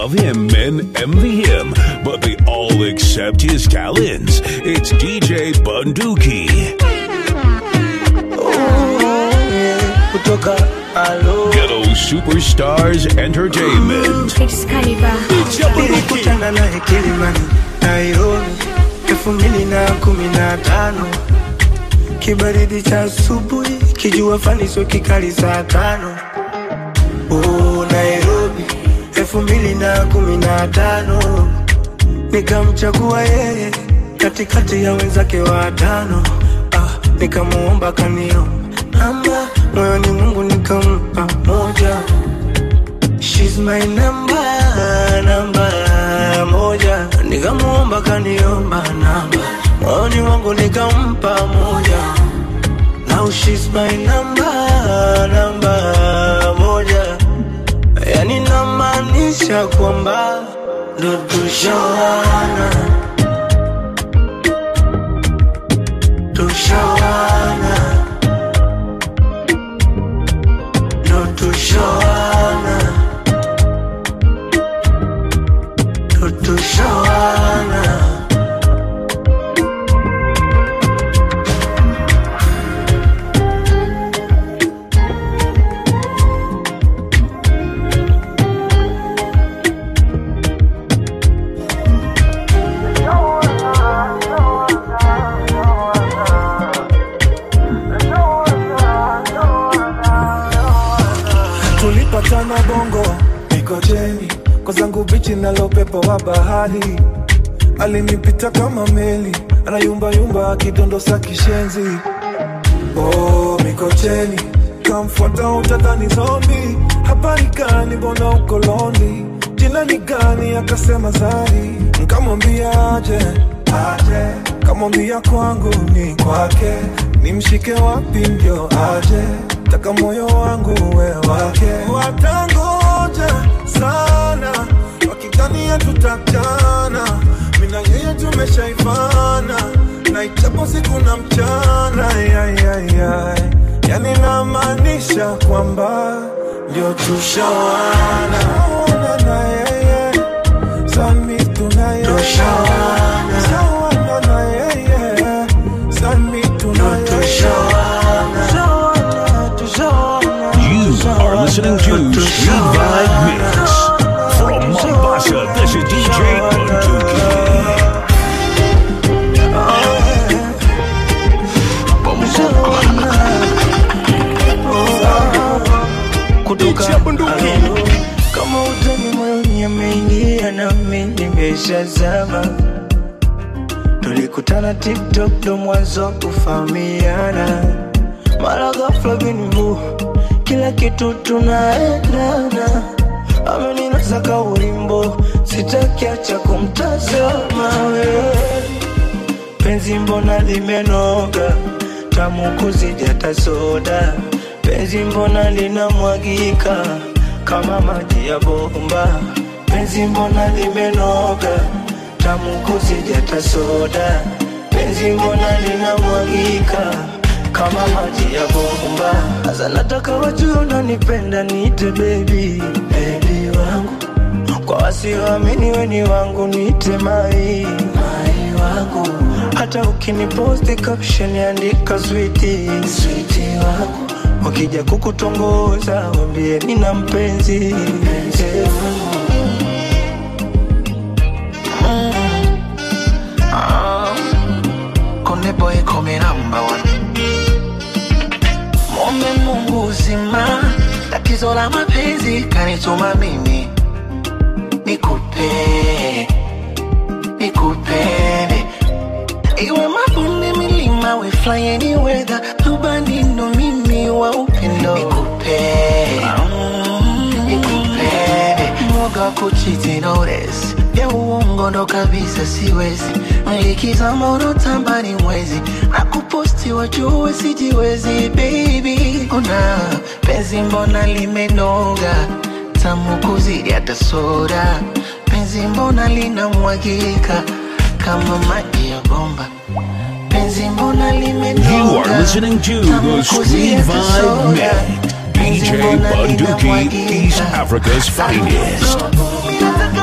love him and envy him, but they all accept his talents. It's DJ Bunduki. kutoka alo Ghetto Superstars Entertainment. nilikutana naye Kilimani, Nairobi elfu mbili na kumi na tano kibaridi cha asubuhi, kijua faniso kikali saa tano oh, Nairobi elfu mbili na kumi na tano nikamchagua yeye katikati ya wenzake watano ah, nikamuomba kaniomba namba moyoni Mungu nikampa moja She's my number, namba moja Nikamuomba kaniomba namba Moyoni wangu nikampa moja Now she's my number, namba moja Yani namaanisha kwamba ndo tushawana Tushawana Ndo tushawana Ndo tushawana tulipatana bongo mikocheni kwa zangu bichi nalo pepo wa bahari alinipita kama meli anayumbayumba akidondosa kishenzi oh, mikocheni kamfuata utadhani zombi habari gani mbona ukoloni jina ni gani akasema zari nkamwambia aje aje kamwambia kwangu ni kwake nimshike wapi ndio aje taka moyo wangu we wake watangoja sana wakidhania tutachana mina yeye tumeshaifana na ichapo siku na mchana yayayay yani namaanisha kwamba ndio tushawana Tushawana na yeye sami tunaye Tushawana. Tushawana na yeye sami tunaye Tushawana Tushawana You are listening to Street Vibe Mix. From Mombasa, this is DJ Bunduki. kutoka Alo. kama utani moyoni ameingia nami nimeshazama tulikutana tiktok ndo mwanzo wa kufahamiana mara ghafla binivu kila kitu tunaendana ameninasa kaulimbo sitakiacha kumtazama wewe penzi mbona limenoga tamu kuzidi hata soda penzi mbona linamwagika kama maji ya bomba penzi mbona limenoga tamu kuzidi hata soda penzi mbona linamwagika kama maji ya bomba sasa nataka wajue unanipenda niite baby baby wangu kwa wasioamini weni wangu niite mai mai wangu hata ukiniposti caption andika switi switi wangu wakija kukutongoza wambie nina mpenzi mpenzi wangu Konde boy come number one. Mombe Mungu uzima, tatizo la mapenzi kanituma mimi nikupe nikupende, iwe mabonde, milima, we fly any weather, rubani ndo mimi wa upendo nikupe nikupende, mwoga wa kuchiti notice ya uongo ndo kabisa siwezi likizama unotamba ni mwezi na kuposti wajue sijiwezi baby una penzi mbona limenoga tamu kuzidi hata soda penzi mbona linamwagika kama maji ya bomba penzi mbona limenoga You are listening to tamu the kuzidi Street hata Vibe soda. Mix. Penzi DJ mbona Bunduki, linamwagika East Africa's finest. Nataka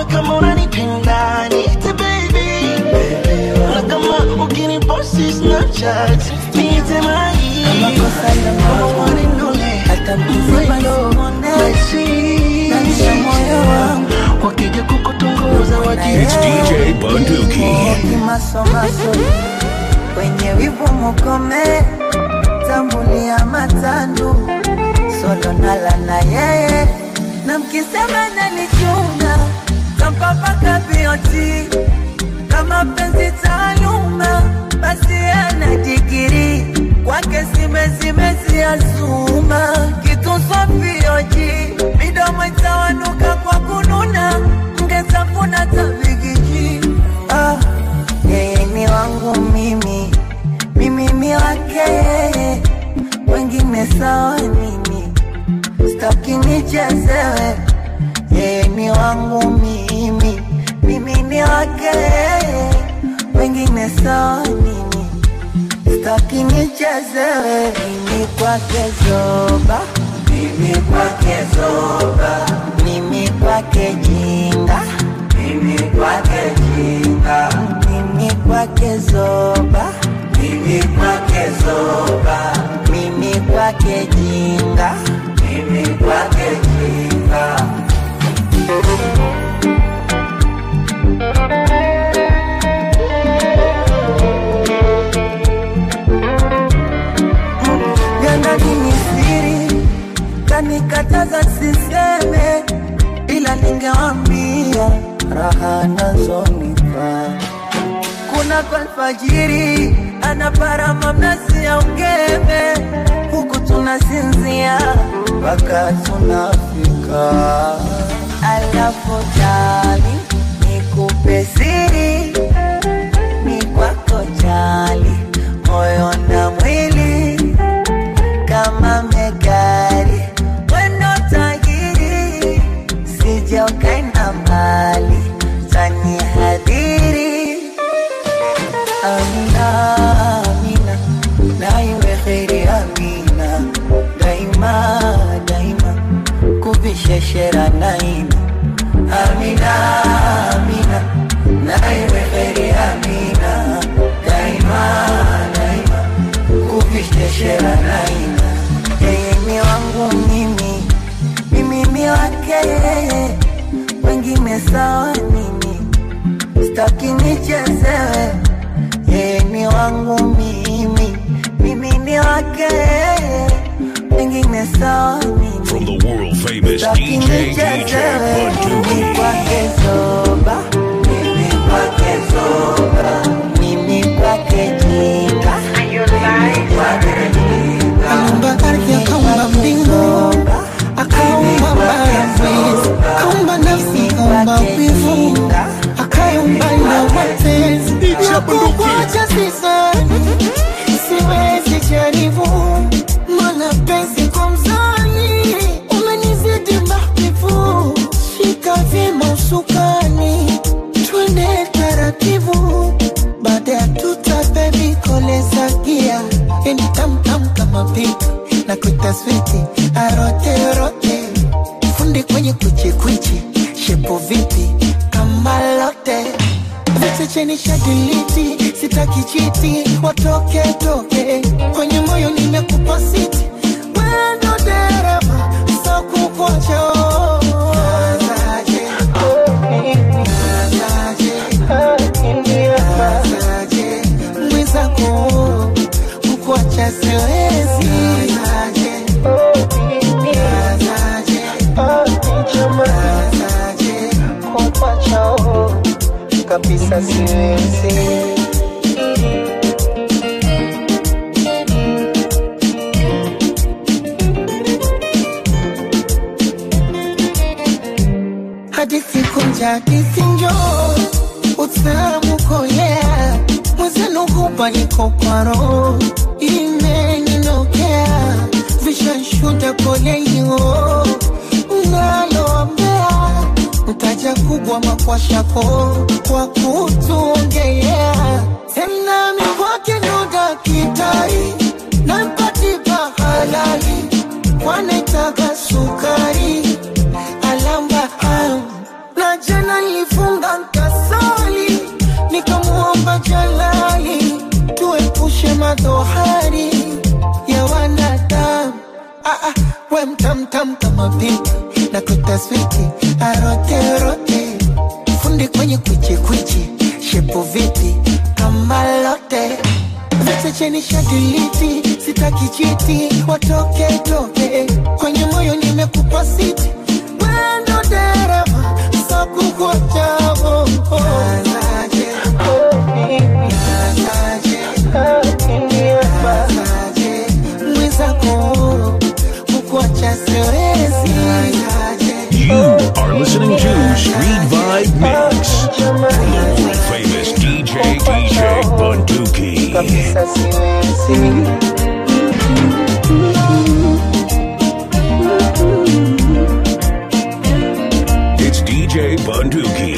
we kama unanipenda niite baby na kama ukiniposti snapchat niite mai Kama kosa la macho, hata mkiziba simone, ndani ya moyo wangu wakija kukutongoza waji It's DJ Bunduki. kimasomaso kwenye wivu mukome tambulia matandu solo nala na yeye na mkisema nanichunga tampapaka bioti kama penzi taaluma basi ana digiri kwake simezimeziazuma kitusofioji midomo itawanuka kwa kununa mngesafuna tabigiji ah, yeye ni wangu mimi mimi ni wake yeye wengine sawa mimi staki nichezewe yeye ni wangu mimi mimi ni wake yeye wengine sawa mimi staki nichezewe mimi kwake zoba mimi kwake zoba mimi kwake jinga mimi kwake jinga mimi kwake zoba mimi kwake zoba mimi kwake jinga mimi kwake jinga Gandani ni siri kanikataza siseme, ila ningewambia raha nazonipa. Kuna kwa alfajiri anaparama mnasi ya ungeme, huku tunasinzia mpaka tunafika. Alafu jali nikupe siri ni kwako jali, moyo na mwili kama megari wendo tajiri, sije ukaenda mbali tani hadhiri. Amina, Amina, na iwe kheri Amina, daima daima kuvisheshera naina. Amina, Amina, na iwe kheri Amina, daima daima kuvisheshera naina. Yeye ni wangu mimi, mimi ni wake yeye, wengine sawa mimi staki nichezewe, yeye ni wangu mimi, mimi ni wake yeye, wengine sawa From mimi the world famous staki DJ DJ nichezewe, mimi Bunduki. kwake zoba, mimi kwake zoba, mimi kwake jinga, mimi kwake jinga, Aliumba ardhi akaumba mbingu akaumba bara mwezi akaumba nafsi akaumba wivu akaumba na mapenzi na kukuacha sisani siwezi jaribu mana penzi kwa mzani umenizidi mahbibu shika vyema usukani twende taratibu baada ya tuta bebi koleza gia yani tamtam kama pipi na kuita switi arote rote fundi kwenye kwichikwichi shepo vipi kama lote vichecheni shadiliti sitaki chiti watoke toke kwenye moyo nimekupa siti wendo dereva sakukocho mwizako kukuacha siwezi kukuacha kabisa siwezi hadithi kunja hadithi njo utamu kolea mwezenu hupa iko kwa roho imeninokea vishanshuda poleio naloambea mtaja kubwa makwashako kwa kutuongelea tena mikwake ndo dakitari nampatipa halali kwanetaka sukari alamba au na jana bohari ya wanadamu ah, ah, we mtamtam kama pipi na kutaswiti aroterote fundi kwenye kwichikwichi shepu vipi kama lote vichecheni shadiliti sitaki chiti watoke toke kwenye moyo nimekupa siti wendo dereva sakukuachavo mwizako kukuacha siwezi You are listening to Street Vibe Mix from the world famous DJ DJ Bunduki. kabisa siwezi It's DJ Bunduki.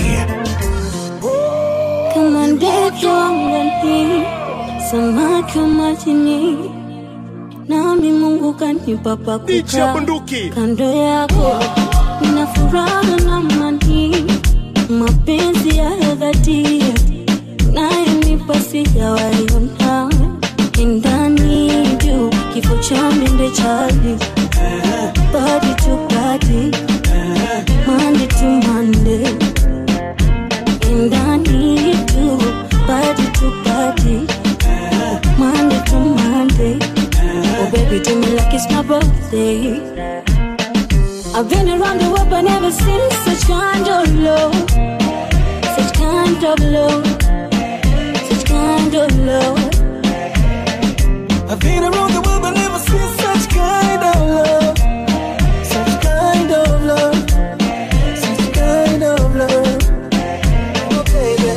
kama ndege wangani, samaki wa majini, nami Mungu kanipa pa kukaa kando yako, nina furaha na amani, mapenzi ya dhati nayonipa sijawaiona ndani juu kifo cha mende chali body to body Monday to Monday and I need you body to body Monday to Monday Oh baby do me like it's my birthday I've been around the world but never seen such kind of love Such kind of love Such kind of love I've been around the world but never seen such kind of love. Such kind of love. Such kind of love. Oh, baby.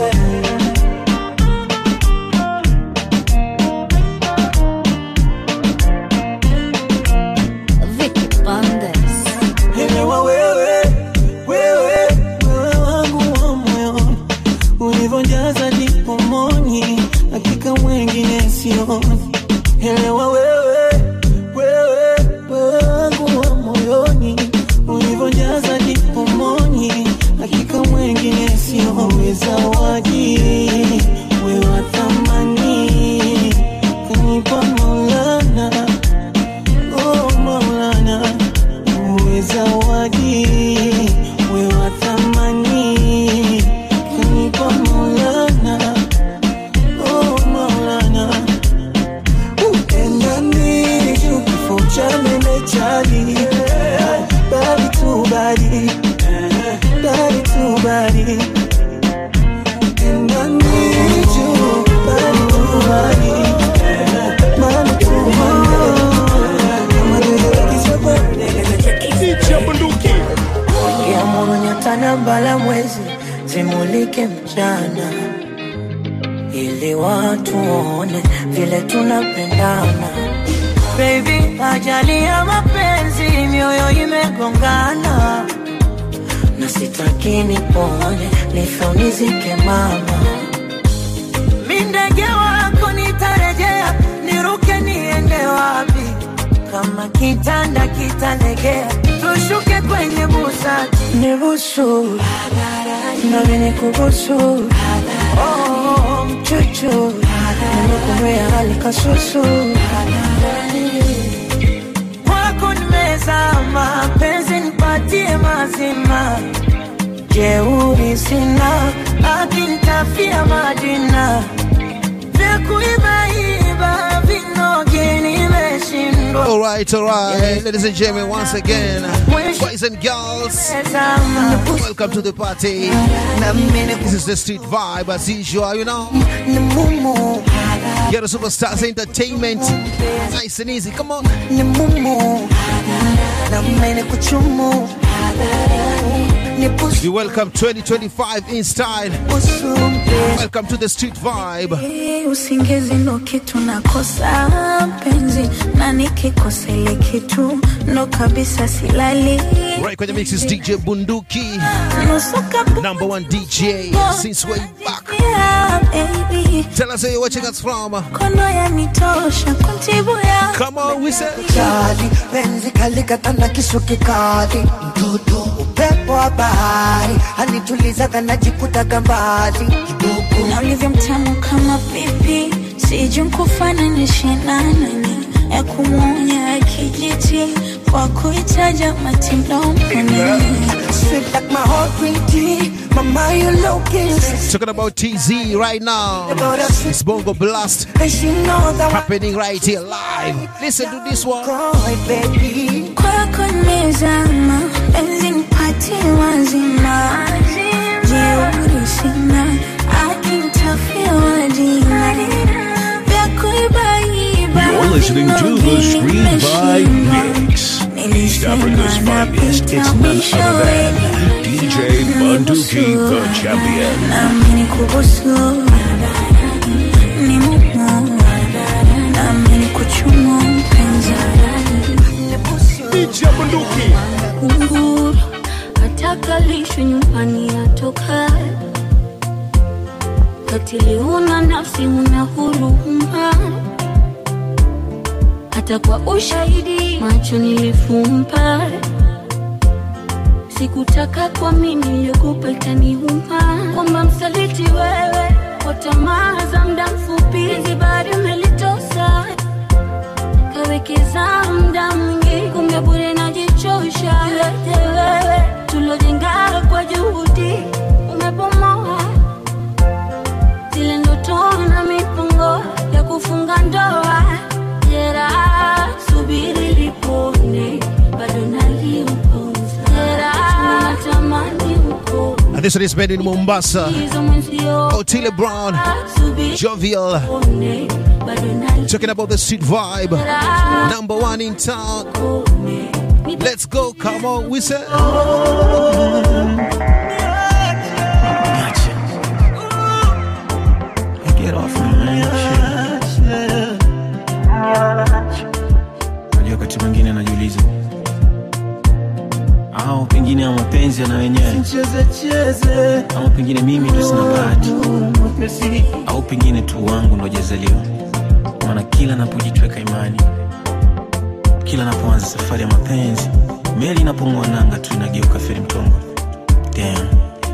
Vicky Bandes Elewa wewe, wewe, wewe wangu wa moyoni. Ulivyojaza dipomoni, hakika mwengine sioni. Elewa wewe, wewe, wewe wangu wa moyoni. Ulivyojaza dipomoni, hakika mwengine sioni. Zawadi, wewe wa thamani, kanipa Maulana, oh Maulana uwe zawadi, uwe wa thamani, kanipa Maulana, oh Maulana, upendani juu kifo cha mene chali, bali tu bali, bali tu bali, upendani juu bali tu bali, bali tu bali, kama vile kichapa Niamuru nyota na mbala mwezi zimulike mchana, ili watu waone vile tunapendana. Baby, ajali ya mapenzi, mioyo imegongana, na sitaki nipone, nife unizike mama. Mi ndege wako nitarejea, niruke niende wapi? Kama kitanda kitalegea, tushuke kwenye busati. Nibusu nami nikubusu, oh, mchuchu nimekumea hali kasusu kwako nimezama, penzi nipatie mazima, jeuri sina, akinitafia majina vya kuibaiba vinoge nimeshindwa All right, all right, ladies and gentlemen, once again, boys and girls, Zama, welcome to the party. na mimi This is the street vibe as usual, you know. ni mumu Get a superstars entertainment, nice and easy. Come on, ni mumu na mimi kuchumu ni busu we welcome 2025 in style. busu mpe Welcome to the street vibe. usingizi ndo kitu nakosa penzi na nikikosa ile kitu ndo kabisa silali Right kwenye mix is DJ Bunduki, nusu kapu number one DJ since way back. Yeah, baby Tell us where you're watching us from. kono yanitosha kuntibu ya Come on, we say. kali penzi kalikatana kisu kikali mtoto upepo wa bahari anituliza kanajikutaga mbali kidogo na ulivyo mtamu kama pipi sijui nkufananishe na nani ya kumwonya kijiti kwa kuitaja matindoni Sweet like my heart green tea. Mama, you looking sexy. Talking about TZ right now. It's Bongo Blast And she knows that happening right here live. Listen to this one. Boy, baby. kwako nimezama penzi nipatie wazima jeuri sina akintafia wadina vya kuibaiba You're listening to the Street Vibe Mix. East Africa's finest. It's none other than DJ Bunduki, the champion. nami nikubusu ni mumu nami nikuchumu mpenzi kunguru atakalishwe nyumbani atoka katili una nafsi una huruma hata kwa ushahidi macho nilifumba sikutaka kwa mimi niliyokupa itaniuma kwamba msaliti wewe kwa tamaa za muda mfupi hizi bado umelitosa kawekeza muda mwingi kumbe bure najichosha yote wewe tulojenga kwa juhudi umebomoa zile ndoto na mipango ya kufunga ndoa jera subiri lipone bado naliupoza jera natamani uko And this one is made in Mombasa. hizo mwenzio Otile Brown, subiri Jovial, lipone bado naliupoza talking about the street vibe. Number one in town. Let's go, come on, we say. Get off me, man. Shit. Unajua wakati mwingine najiuliza au pengine ya mapenzi yana wenyewe ama pengine mimi ndo sina bahati au pengine tu wangu ndo jazaliwa maana kila napojitweka imani kila napoanza safari ya mapenzi meli inapong'oa nanga tu inageuka feri mtongo Damn.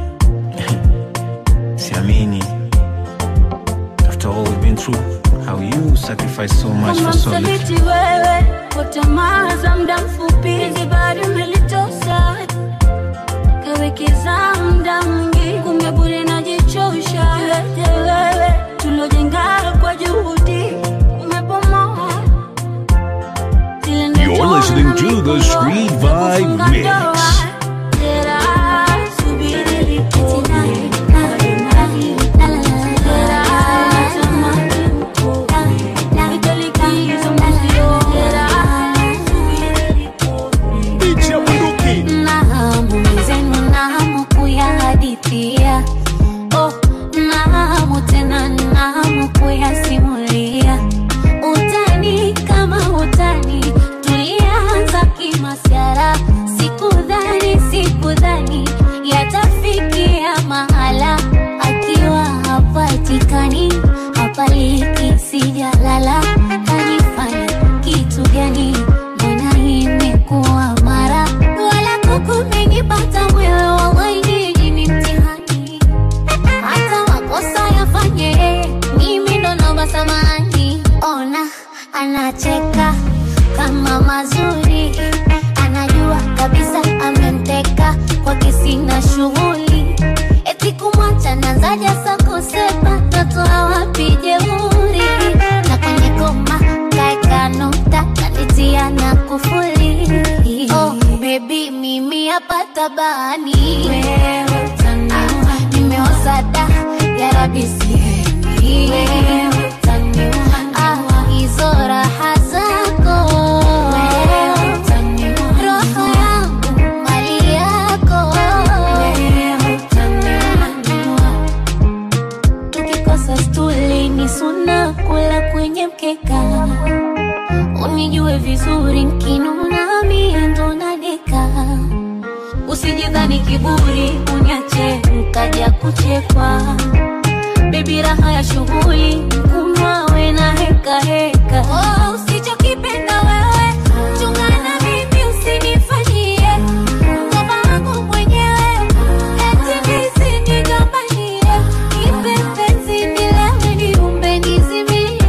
siamini after all we've been through how you sacrifice so much kama for so little msaliti wewe kwa tamaa za muda mfupi hizi bado umelitosa kawekeza muda mwingi kumbe bure najichosha yote wewe tulojenga kwa juhudi umebomoa Zile ndoto You're listening na to the mipango Street ya Vibe kufunga Mix. ndoa. Jera, subiri lipone, bado naliupoza. Jera, natamani uko. Nahamu zenu nahamu kuyahadithia oh, nahamu tena nahamu kuyasimulia utani kama utani tulianza kimasyara sikudhani sikudhani yatafikia mahala akiwa hapatikani hapaliki sijalala kanifanya kitu gani mbona imekuwa mara wala kukumenipata mwewe wawainiji ni mtihani hata makosa yafanye mimi ndo naomba samani ona anacheka kama mazuri anajua kabisa amemteka kwake sina shughuli eti kumwacha nanzaja sakosepa natoa wapi jeuri na kwenye goma kaeka nukta kanitia na kufuli oh, bebi mimi hapa tabani wewe utaniua nimeoza da ya rabi sihemi wewe utaniua ah, hizo raha zako wewe utaniua roho yangu mali yako wewe utaniua tukikosa stuli ni suna kula kwenye mkeka unijue vizuri nkinuna mie ndo nadeka usijidhani kiburi unyache nkaja kuchekwa bebi raha ya shughuli kunywawe na heka heka oh, usichokipenda wewe chungana mimi usinifanyie ngoma wangu mwenyewe eti nisinigombanie nipe penzi nilewe niumbe nizimie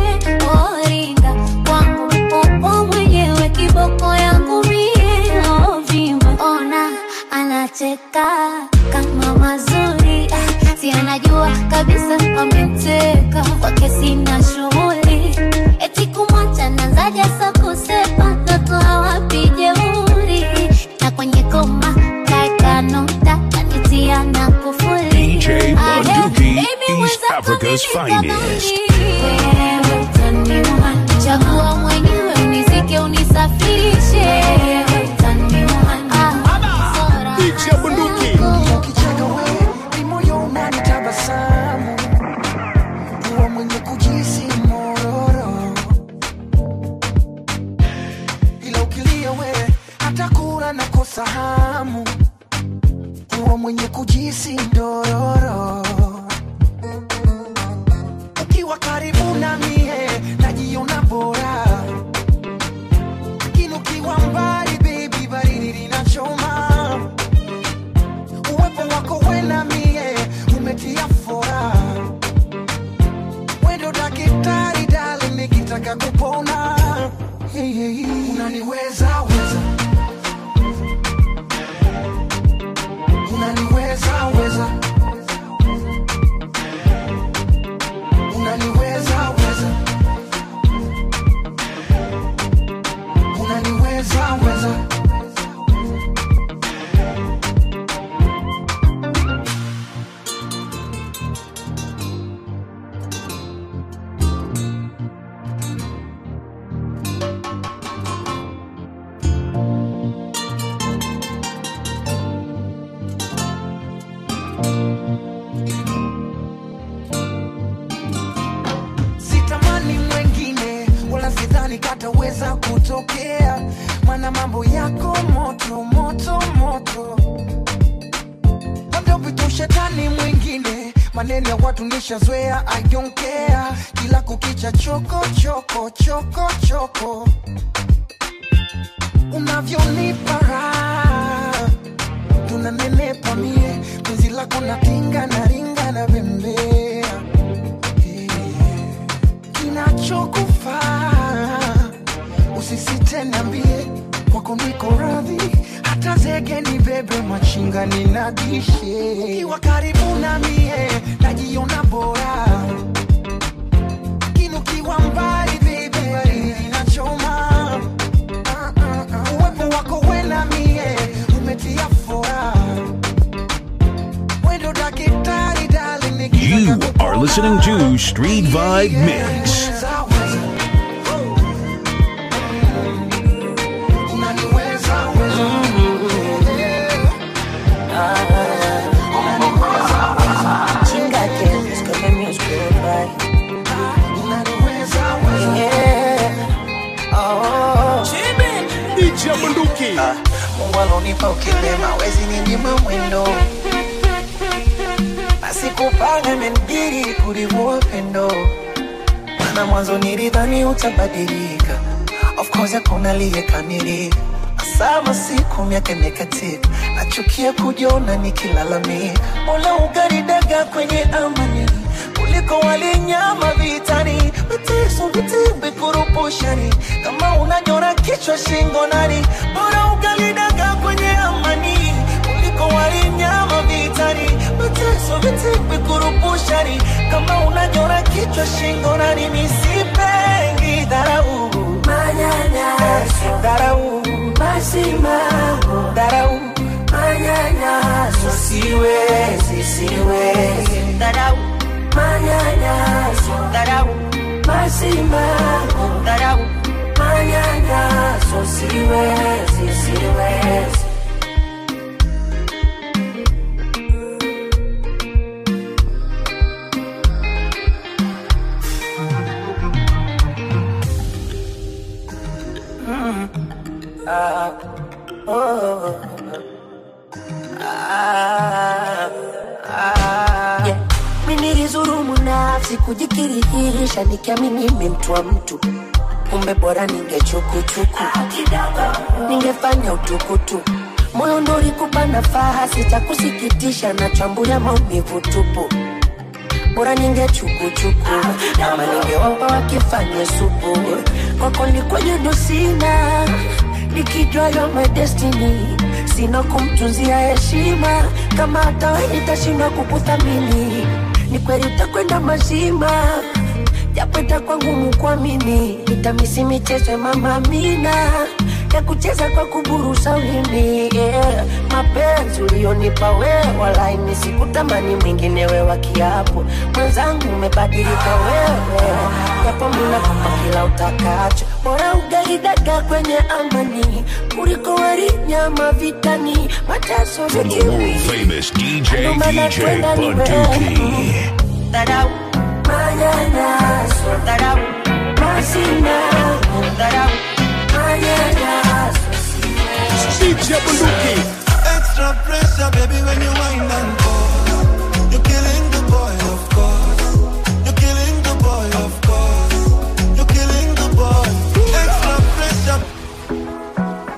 Africa's finest. Wewe utaniua. Chagua mwenyewe unizike unisafirishe Wewe utaniua. Ah, Picha bunduki. Ukicheka wewe ni moyo unanitabasamu, kuwa mwenye kujisi mororo, ila ukilia wewe hata kula na kosa hamu, kuwa mwenye kujisi ndororo, ukiwa karibu na mie najiona bora, lakini ukiwa mbali baby, baridi linachoma uwepo wako wena mie umetia fora wendo dakitari dali nikitaka kupona hey, hey, hey. unaniweza weza unaniweza weza unaniweza weza unaniweza weza sitamani mwengine wala sidhani kataweza kutokea mana mambo yako moto moto moto labda upite ushetani mwingine maneno ya watu nishazoea I don't care kila kukicha choko choko choko choko unavyonipa raha tunanenepa mie penzi lako natinga na ringa na bembea kinachokufaa usisite niambie kwako niko radhi hata zege ni bebe machinga ninadishe ukiwa karibu na mie najiona bora lakini ukiwa mbali bebe baridi inachoma Ah, ah, ah. uwepo wako wena mie umetia fora wendo dakitari dali You are listening to Street Vibe Mix. Chinga que es que me music Picha bunduki. Mungu alonipa ukilema wezi ninyima mwendo asikupanga menbiri kulivuo pendo mana mwanzo nilidhani utabadilika of course hakuna aliyekamilika sama siku miaka imekatika nachukia kujiona nikilalamika mola ugaridaga kwenye amani kuliko walinyama vitani mateso vitimbi kurupushani kama unanyora kichwa shingo nani bora ugalidaga kwenye amani kuliko walinyama vitani mateso vitimbi kurupushani kama unanyora kichwa shingo nani misipengi dharau manyanyaso dharau masimamo dharau manyanyaso siwezi siwezi dharau manyanyaso dharau masimamo dharau manyanyaso siwezi siwezi Ah, oh, ah, ah. Yeah. Mi nilizurumu nafsi kujikirihisha nikiamini mi mtu wa mtu kumbe bora ningechukuchuku ningefanya utukutu moyo ndo ulikupa nafasi cha kusikitisha na chambulia maumivu tupu bora ningechukuchuku ama ningewapa wakifanye supu kwako ni kwenye ndo sina nikijua yo my destiny sina kumtunzia heshima kama hata we nitashindwa kukuthamini ni kweli utakwenda mazima japo itakuwa ngumu kuamini nitamisi michezo ya mama Amina ya kucheza kwa kuburusa ulimi yeah. mapenzi ulionipa wewe walaini sikutamani mwingine wewa kiapo mwenzangu umebadilika wewe japo minakupa kila utakacho bora ugaidaga kwenye amani kuliko wali nyama vitani mateso From the world famous DJ VJ Bunduki. Darau, manyanyaso, darau, masina, darau, manyanyaso, DJ Bunduki. Extra pressure, baby, when you wind and pause. You're killing the boy, of course. You're killing the boy, of course. You're killing the boy. Extra pressure.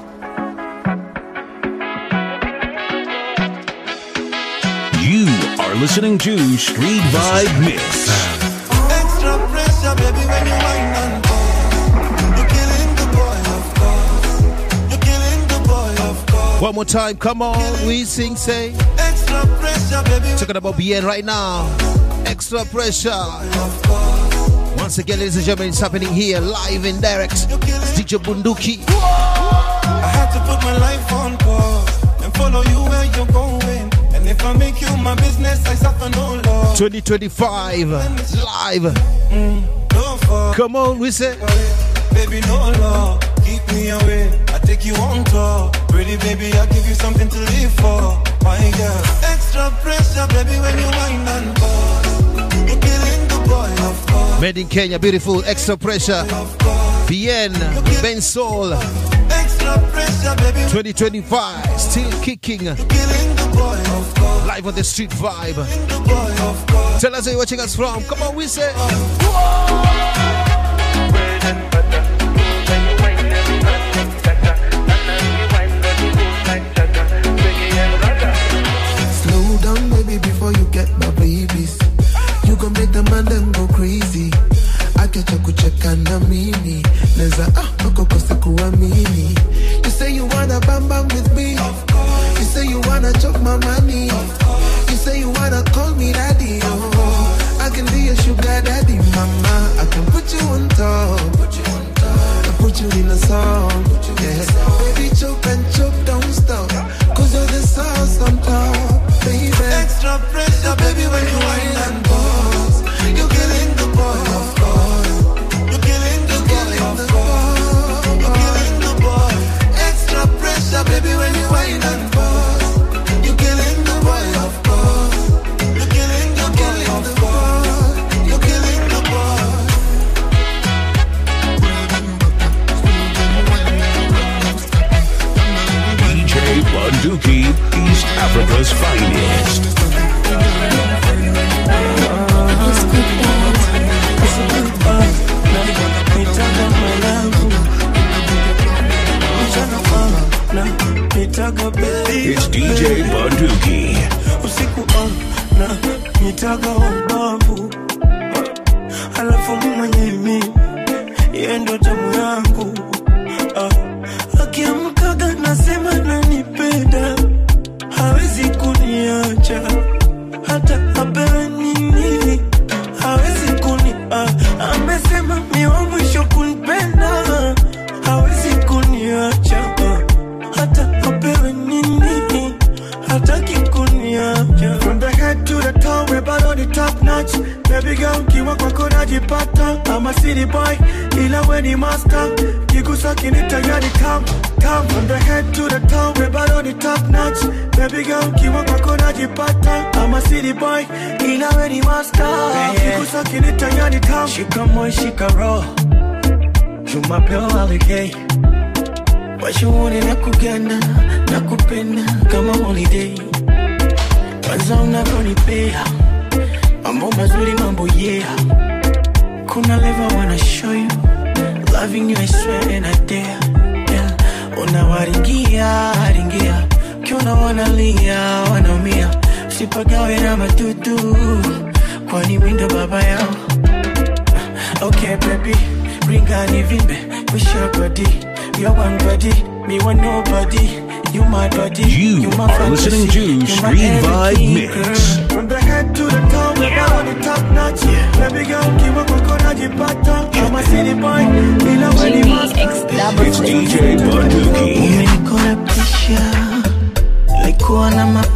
You are listening to Street Vibe Mix. Extra pressure, baby, when you wind and pause. You're killing the boy, of course. You're killing the boy, of course. One more time, come on, we sing, say. Extra pressure, baby. Talking about BN right now. Extra pressure. Once again, ladies and gentlemen, it's happening here live and direct. It's DJ Bunduki. I had to put my life on pause and follow you where you're going. And if I make you my business, I suffer no loss. 2025 live. Come on, we say. Baby, no law, keep me away. I take you on tour. Pretty baby, I give you something to live for. My girl, extra pressure, baby, when you wind and pause. You're killing the boy, of course. Made in Kenya, beautiful, extra pressure. BN, Ben Soul, Extra pressure, baby, 2025, still kicking. killing the boy, of course. Live on the street vibe. The boy, of course. Tell us where you're watching us from. Come on, we say. Slow down, baby, before you get my babies. You gon' make the man them go crazy. Akecha kucheka na mimi neza ah ukokose kuamini You say you wanna bam bam with me You say you wanna chop my money You say you wanna call me daddy oh. I can be your sugar daddy mama I can put you on top I put you in a song yeah. Baby choke and choke don't stop Cause you're the sauce on top baby Extra pressure, baby, when you wind and pause. You're killing the boy, of course. You're killing the boy, of course. You're killing the boy. Extra pressure, baby, when you wind and pause. You're killing the boy, of course. You're killing the boy, of course. You're killing the boy. DJ Bunduki, East Africa's finest. It's DJ Bunduki. usiku na nitaga ubavu alafu mwenye mimi yeye ndo tamu yangu ah. akiamkaga nasema nanipenda hawezi kuniacha hata apewe nini hawezi kuni ah. amesema mi wa mwisho kunipenda hawezi kuniacha ah. hata apewe nini hataki kuniacha From the head to the toe, we bado ni top notch Baby girl, kiwa kwako najipata I'm a city boy, ila we ni master Kigusa kinita yani come, come From the head to the toe, we bado ni top notch Baby girl, kiwa kwako najipata I'm a city boy, ila we ni master Kigusa kinita yani come Shika moyo, shika roho Jumapeo aligay washuhuri na kugana na kupenda kama holiday kwanza unavyonipea mambo mazuri mambo yeah kuna level wanna show you loving you I swear and I dare yeah. unawaringia ringia kiona wanalia wanaumia sipagawe na matutu kwani windo baba yao Okay, baby, bring on the vimbe, push your body. You're one body, me want nobody. You my body, You my are listening to you my Street Vibe everything, Mix. girl. From the head to the toe, we're on the top notch. Baby girl, kiwa kwako najipata. I'm a city boy, ila we ni master. It's DJ Bunduki.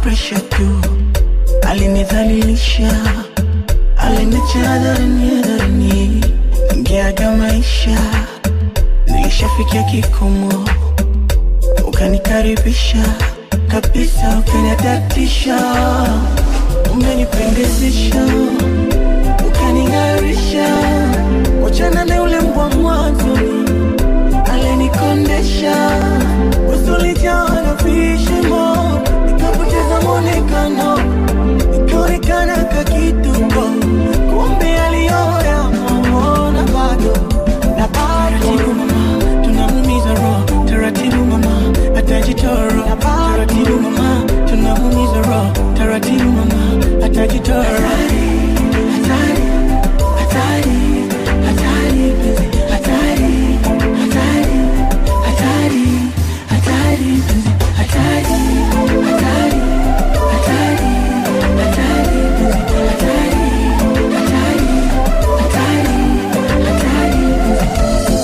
presha tu alinidhalilisha aliniacha hadharani hadharani ingeaga maisha nilishafikia kikomo ukanikaribisha kabisa ukaniadatisha umenipendezesha ukaning'arisha wachana na ule mbwa mwanzoni alinikondesha usulijaa na vishimo nikapoteza mwonekano nikaonekana kakituko kumbe aliyoya mona bado na taratibu mama tunamumiza roho taratibu mama atajitoro taratibu mama tunamumiza roho taratibu mama atajitoro hatari hatari hatari penzi hatari hatari hatari hatari penzi hatari hatari hatari hatari penzi hatari hatari hatari hatari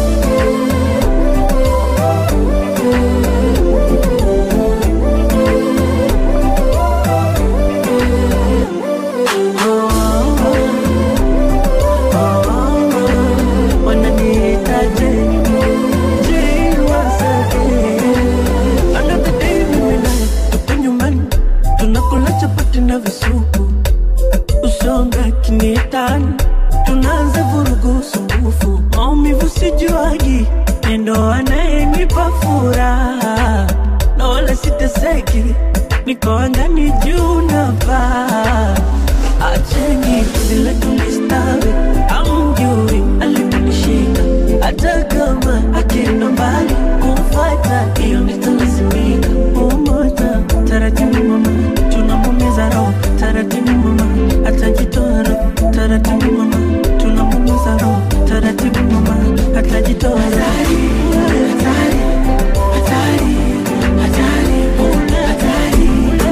wananiitaje Je, wasake Another day mimi naye tupo nyumbani tunakula chapati na visupu usonga kinietani tunaanza vurugu sumbufu maumivu sijuagi nendo anayenipa furaha na wala siteseki niko angani juu na paa acheni zile tulistawi amjui aliponishika hata kama akienda mbali kumfata hiyo nitalazimika umoja taratibu mama tunamumiza roho taratibu mama atajitoa roho taratibu mama tunamumiza roho taratibu mama atajitoa roho hatari hatari hatari hatari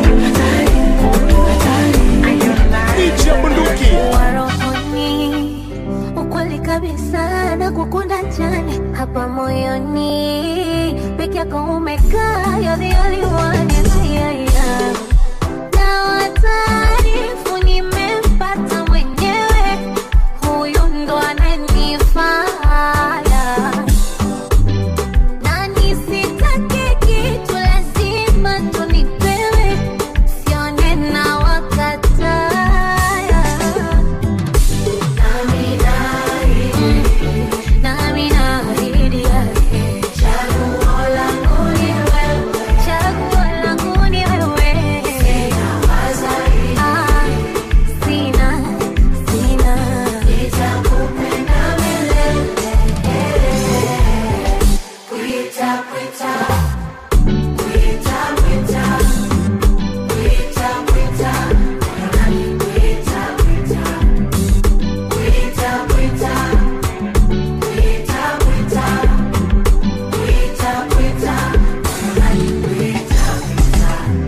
Warofoni, ukweli kabisa na kukunda jani hapa moyoni peke yako umekaa you're the only one yeah, yeah. na wataarifu nimempata mwenyewe huyu ndo ananifaya na nisitake kitu lazima tunipewe sione na wakataya nami naahidi yake chaguo langu ni wewe chaguo langu ni wewe Ah, sina sina nitakupenda milele Kuita, kuita, kuita, kuita, kuita, kuita, nani kuita, kuita, kuita, kuita, kuita, kuita, kuita, kuita, nani kuita,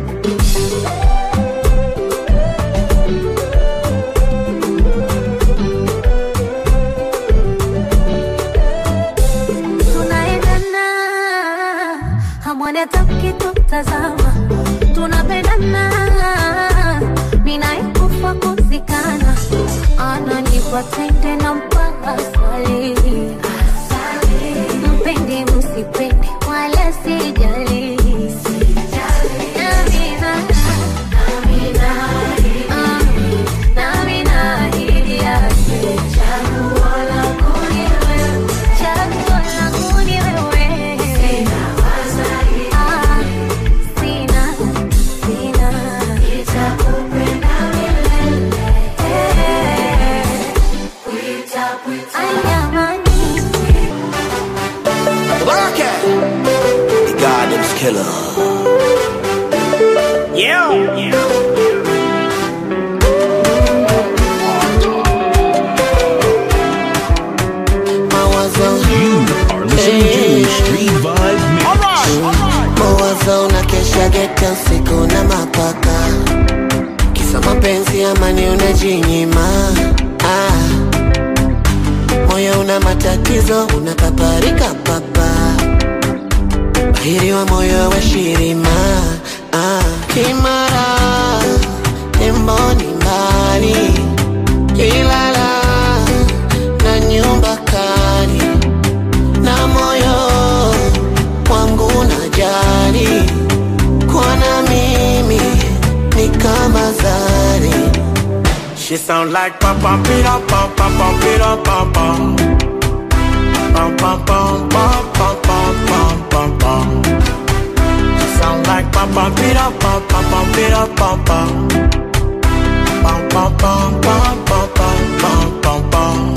tunaendana hamwoni hata mkitutazama tunapendana minaikufa kuzikana ananipa tende na mpaka swali mpende msipende wala sijali Namina, ah, namina ahidi yake chaguo langu ni wewe chaguo langu ni wewe Ah, sina sina nitakupenda milele Ay, jamani The Gardens Killer. Yeah. You are listening to Street Vibe Mix. mawazo na kesha geta usiku na mapaka kisa mapenzi amani unajinyima ah. moyo una matatizo unapaparika papa bahiri wa moyo wa shirima ah. kimara She sound like pam pam pira pam pam pam pira pam pam. Pam pam pam pam pam pam pam pam pam. She sound like pam pam pira pam pam pam pira pam pam. Pam pam pam pam pam pam pam pam pam.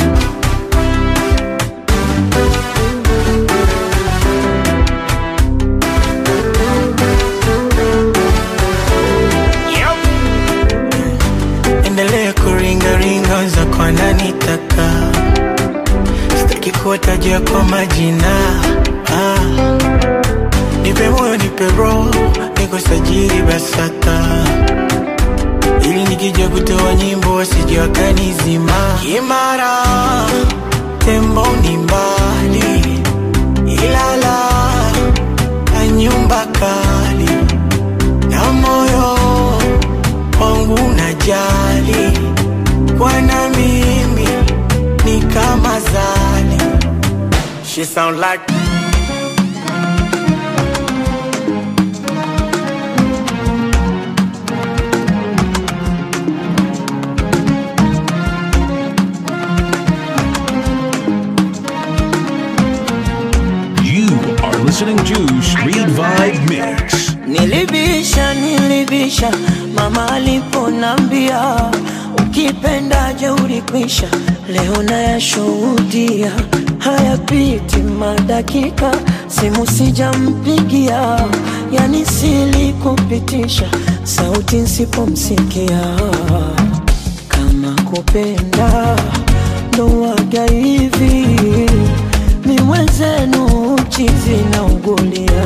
endelee kuringaringa za kwa nani taka sitaki kuwatajia kwa majina ah. nipe moyo nipe roho niko sajili basata ili nikija kutoa nyimbo wasije wakanizima imara tembo ni mbali ilala na nyumba kali na moyo wangu najali kwana mimi ni kama zali She sound like You are listening to Street Vibe Mix. Nilibisha, nilibisha mama aliponambia ukipenda jeuri kwisha. Leo nayashuhudia hayapiti madakika, simu sijampigia, yani silikupitisha sauti nsipomsikia. Kama kupenda ndo waga hivi, mi mwenzenu chizi na ugulia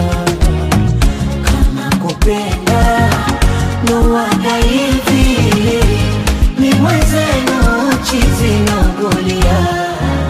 kupenda ndo waga hivi ni mwenzenu chizi na ugulia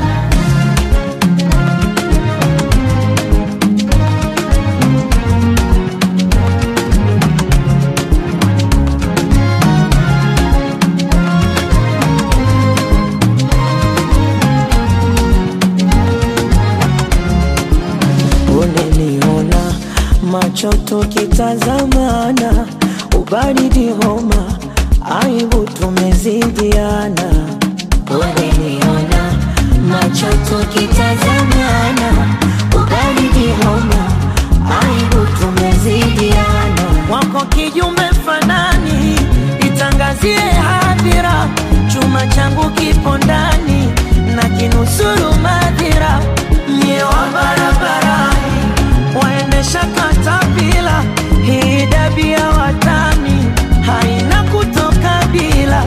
uneniona macho tukitazamana ubaridi homa aibu tumezidiana uneniona macho tukitazamana ubaridi homa aibu tumezidiana wako kijumbe fanani itangazie hadhira chuma changu kipo ndani na kinusuru madhira mie wa barabarani waendesha katapila hii dabia watani haina kutoka bila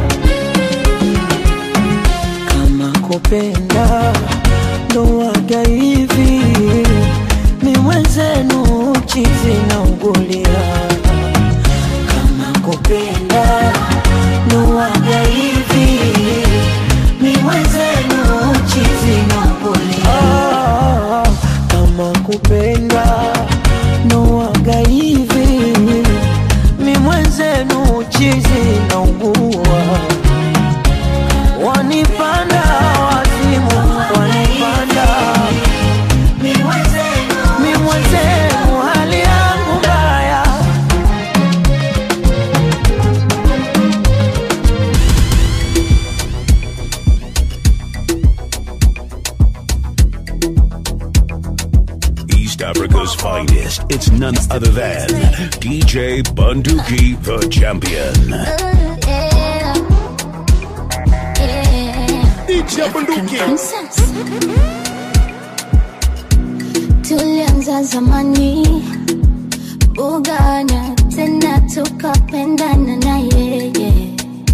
kama kupenda ndo waga hivi mi mwenzenu chizi na ugulia kama kupenda ndo waga hivi mi mwenzenu chizi na ugulia kama kupenda ndo waga hivi mi mwenzenu chizi na ugua wanipanda wazimu wanipanda mi mwenzenu hali yangu mbaya East Africa's finest. It's none other than DJ Bunduki, the champion. DJ Bunduki. tulianza zamani bugana tena tukapendana na yeye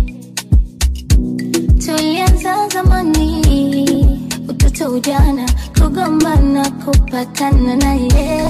tulianza zamani utoto ujana kugombana kupatana na yeye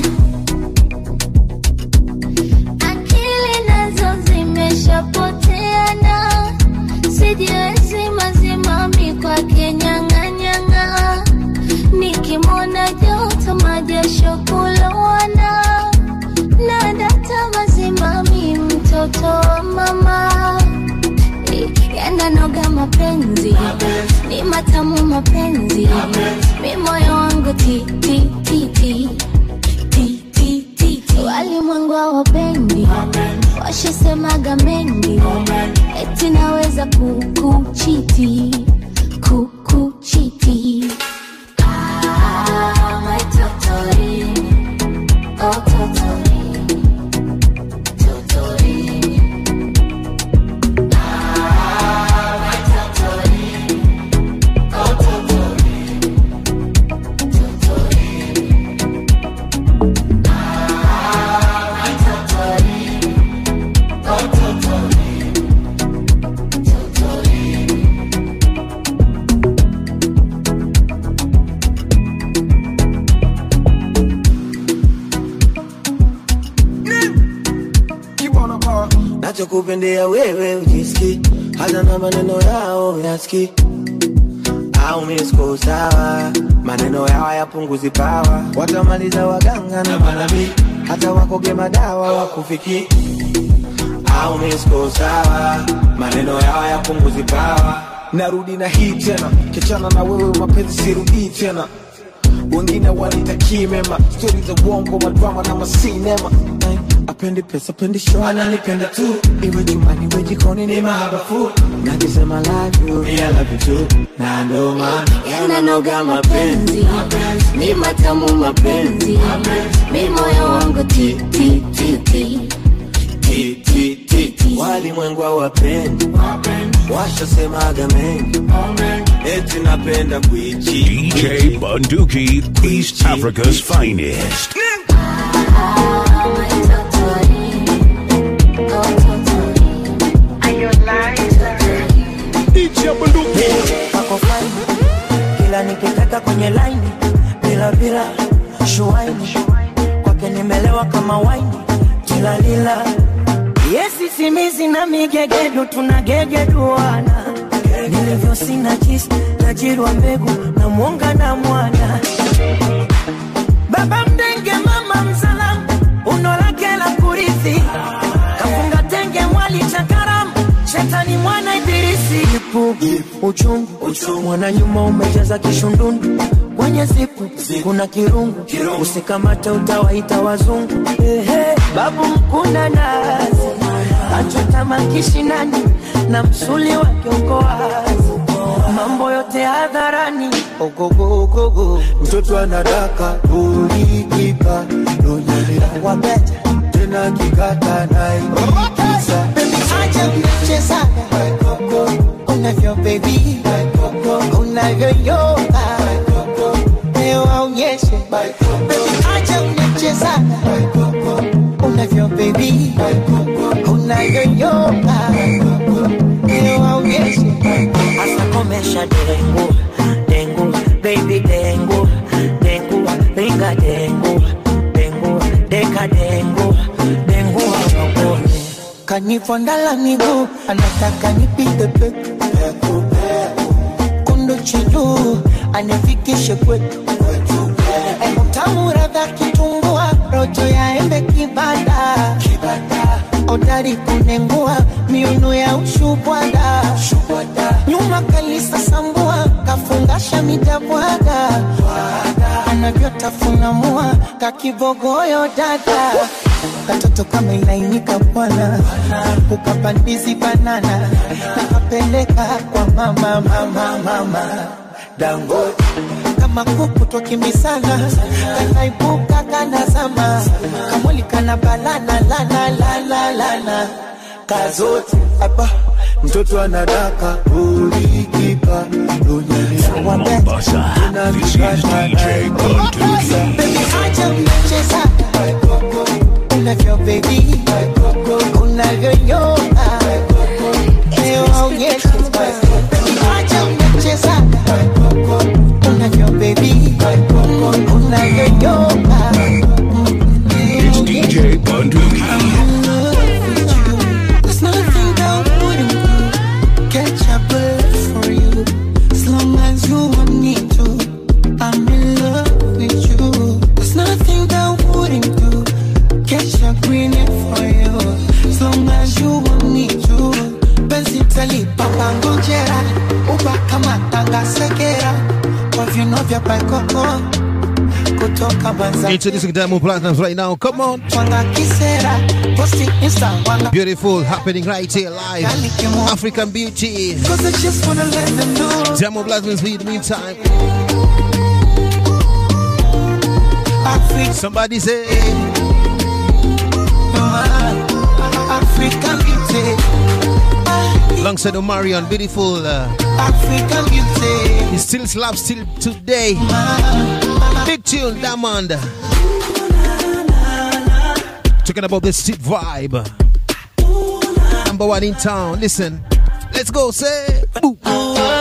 akili nazo zimeshapoteana sijiwezi mazimami kwake nyang'anyang'a nikimwona joto majasho kulowana na data mazimami mtoto wa mama yananoga mapenzi ni matamu mapenzi mi moyo wangu ti ti ti ti ti ti ti ti walimwengu hawapendi washasemaga mengi eti naweza naweza kukuchiti kukuchiti Ah, my totori. Oh, totori. Totori. Ah, my totori. Oh, totori. Totori. Ah, my totori. Oh, totori. Totori. nachokupendea wewe ujiski hata na maneno yao yaski au misko sawa maneno yao yapunguzi pawa watamaliza waganga na manabii hata wakoge madawa wakufiki au misko sawa maneno yao yapunguzi pawa narudi na hii tena kichana na wewe mapenzi sirudii tena wengine wanitakii mema stori za uongo madrama na masinema Ay, apendi pesa pendi show ananipenda tu iwe jumani iwe jikoni ni mahabafu nakisema love you I love you too na ndo maana yananoga mapenzi ni matamu mapenzi mi moyo wangu ti ti ti ti Ti, ti, ti, ti. walimwengu hawapendi washasemaga mengi eti napenda kuichi DJ Bunduki, East Africa's finest. wako fine kila nikitaka kwenye laini bila bila shuaini kwake nimelewa kama waini kila lila yesi simizi na migegedu tunagegeduana nilivyo sina jisi tajirwa mbegu na mwonga na mwana baba mdenge mama msalamu uno lake la kurithi kafunga tenge mwali cha karamu shetani mwana ibilisi ipu uchungu mwana nyuma umejaza kishundundu kwenye zipu kuna kirungu usikamate utawaita wazungu Ehe, babu mkuna nazi achota makishinani na msuli wa kiongoazi mambo yote hadharani ogogogogo mtoto anadaka ulikipa nonyelea wabeta tena kikata naikisa acha mchezaga unavyo bebi unavyoyoga leo aonyeshe acha mchezaga unavyo bebi unavyoyoga leo aonyeshe hasa komesha dengu dengu baby dengu dengu ringa dengu dengu deka dengu dengu wapapone kanifondala miguu anataka nipite peku kundu chilu anifikishe kwetu tamu radha kitumbua rojo ya embe kibada odari kunengua miuno ya ushubwada nyuma kalisa sambua kafungasha midabwaga anavyotafuna mua kakibogoyo dada katoto kama ilainika bwana ukapandizi banana nakapeleka kwa mama mama mama dangote kama kuku twakimbisana kanaibuka kanazama kamwili kana balana lana lana lana kazote apa mtoto anadaka ulikipa nonyelea Mombasa, this is DJ Bunduki. acha mchezaga unavyo bebi unavyonyoka leo aonyeshe acha mchezaga unavyo bebi unavyonyoka It's DJ Bunduki. There's nothing that I wouldn't do. Catch a bullet for you. As long as you want me to. I'm in love with you. There's nothing that I wouldn't do. Catch a green for you. As long as you want me to. Penzi talipa pangojera. Uba kama tanga sekera. Kwa vino vya paikoko. kutoka Mwanza Introducing Diamond Platinums right now. Come on. Twanga kisera posti insta wanga Beautiful, happening right here live. African beauty. Cause I just wanna let them know Diamond Platinums in the meantime. Africa Somebody say, African beauty alongside Omarion, beautiful. Uh, African beauty he still slaps till today. Big tune, Diamond. Talking about the street vibe. Number one in town. Listen, let's go. Say, boo. Girl,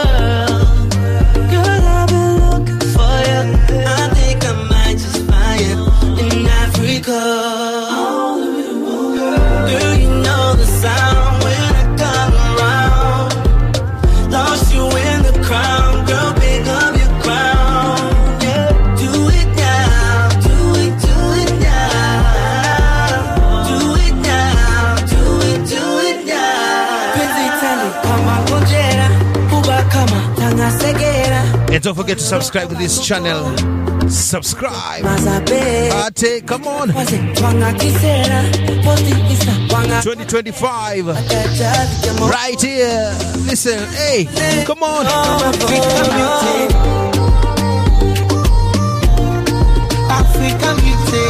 I've been looking for you. I think I might just find you in Africa. Girl, you know the sound when I come around. Lost you in the crowd, girl, pick up your crown. Yeah, do it now, do it, do it now. Do it now, do it, do it now. Penzi tali kama ngojera, kuba kama tangasegera. And don't forget to subscribe to this channel. Subscribe. Mazabe. Ate, come on. Twanga kisera, posti insta, wanga 2025. Right here. Listen, hey, come on. African beauty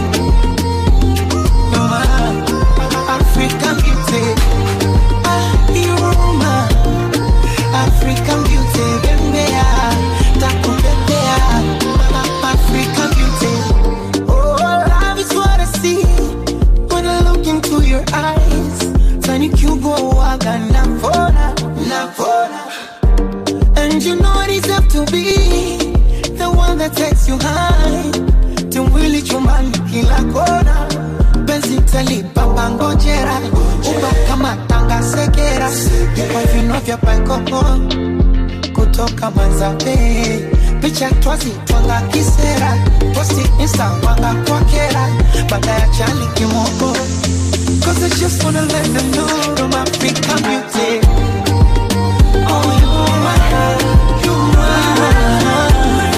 Mama African beauty Ah, Iruma African beauty Bembea Takubembea African beauty Oh, love is what I see When I look into your eyes Tani Cubo Waga Navona Navona And you know it is up to be the one that takes you high timwili chumbani kila kona penzi talipapa ngojera uba kama tanga sekera kwa vino vya paikoko kutoka manzabe picha twazi twanga kisera posti insta wanga kwakera baada ya chali kimoko Cause I just wanna let them know I'm African beauty Oh, you are, you are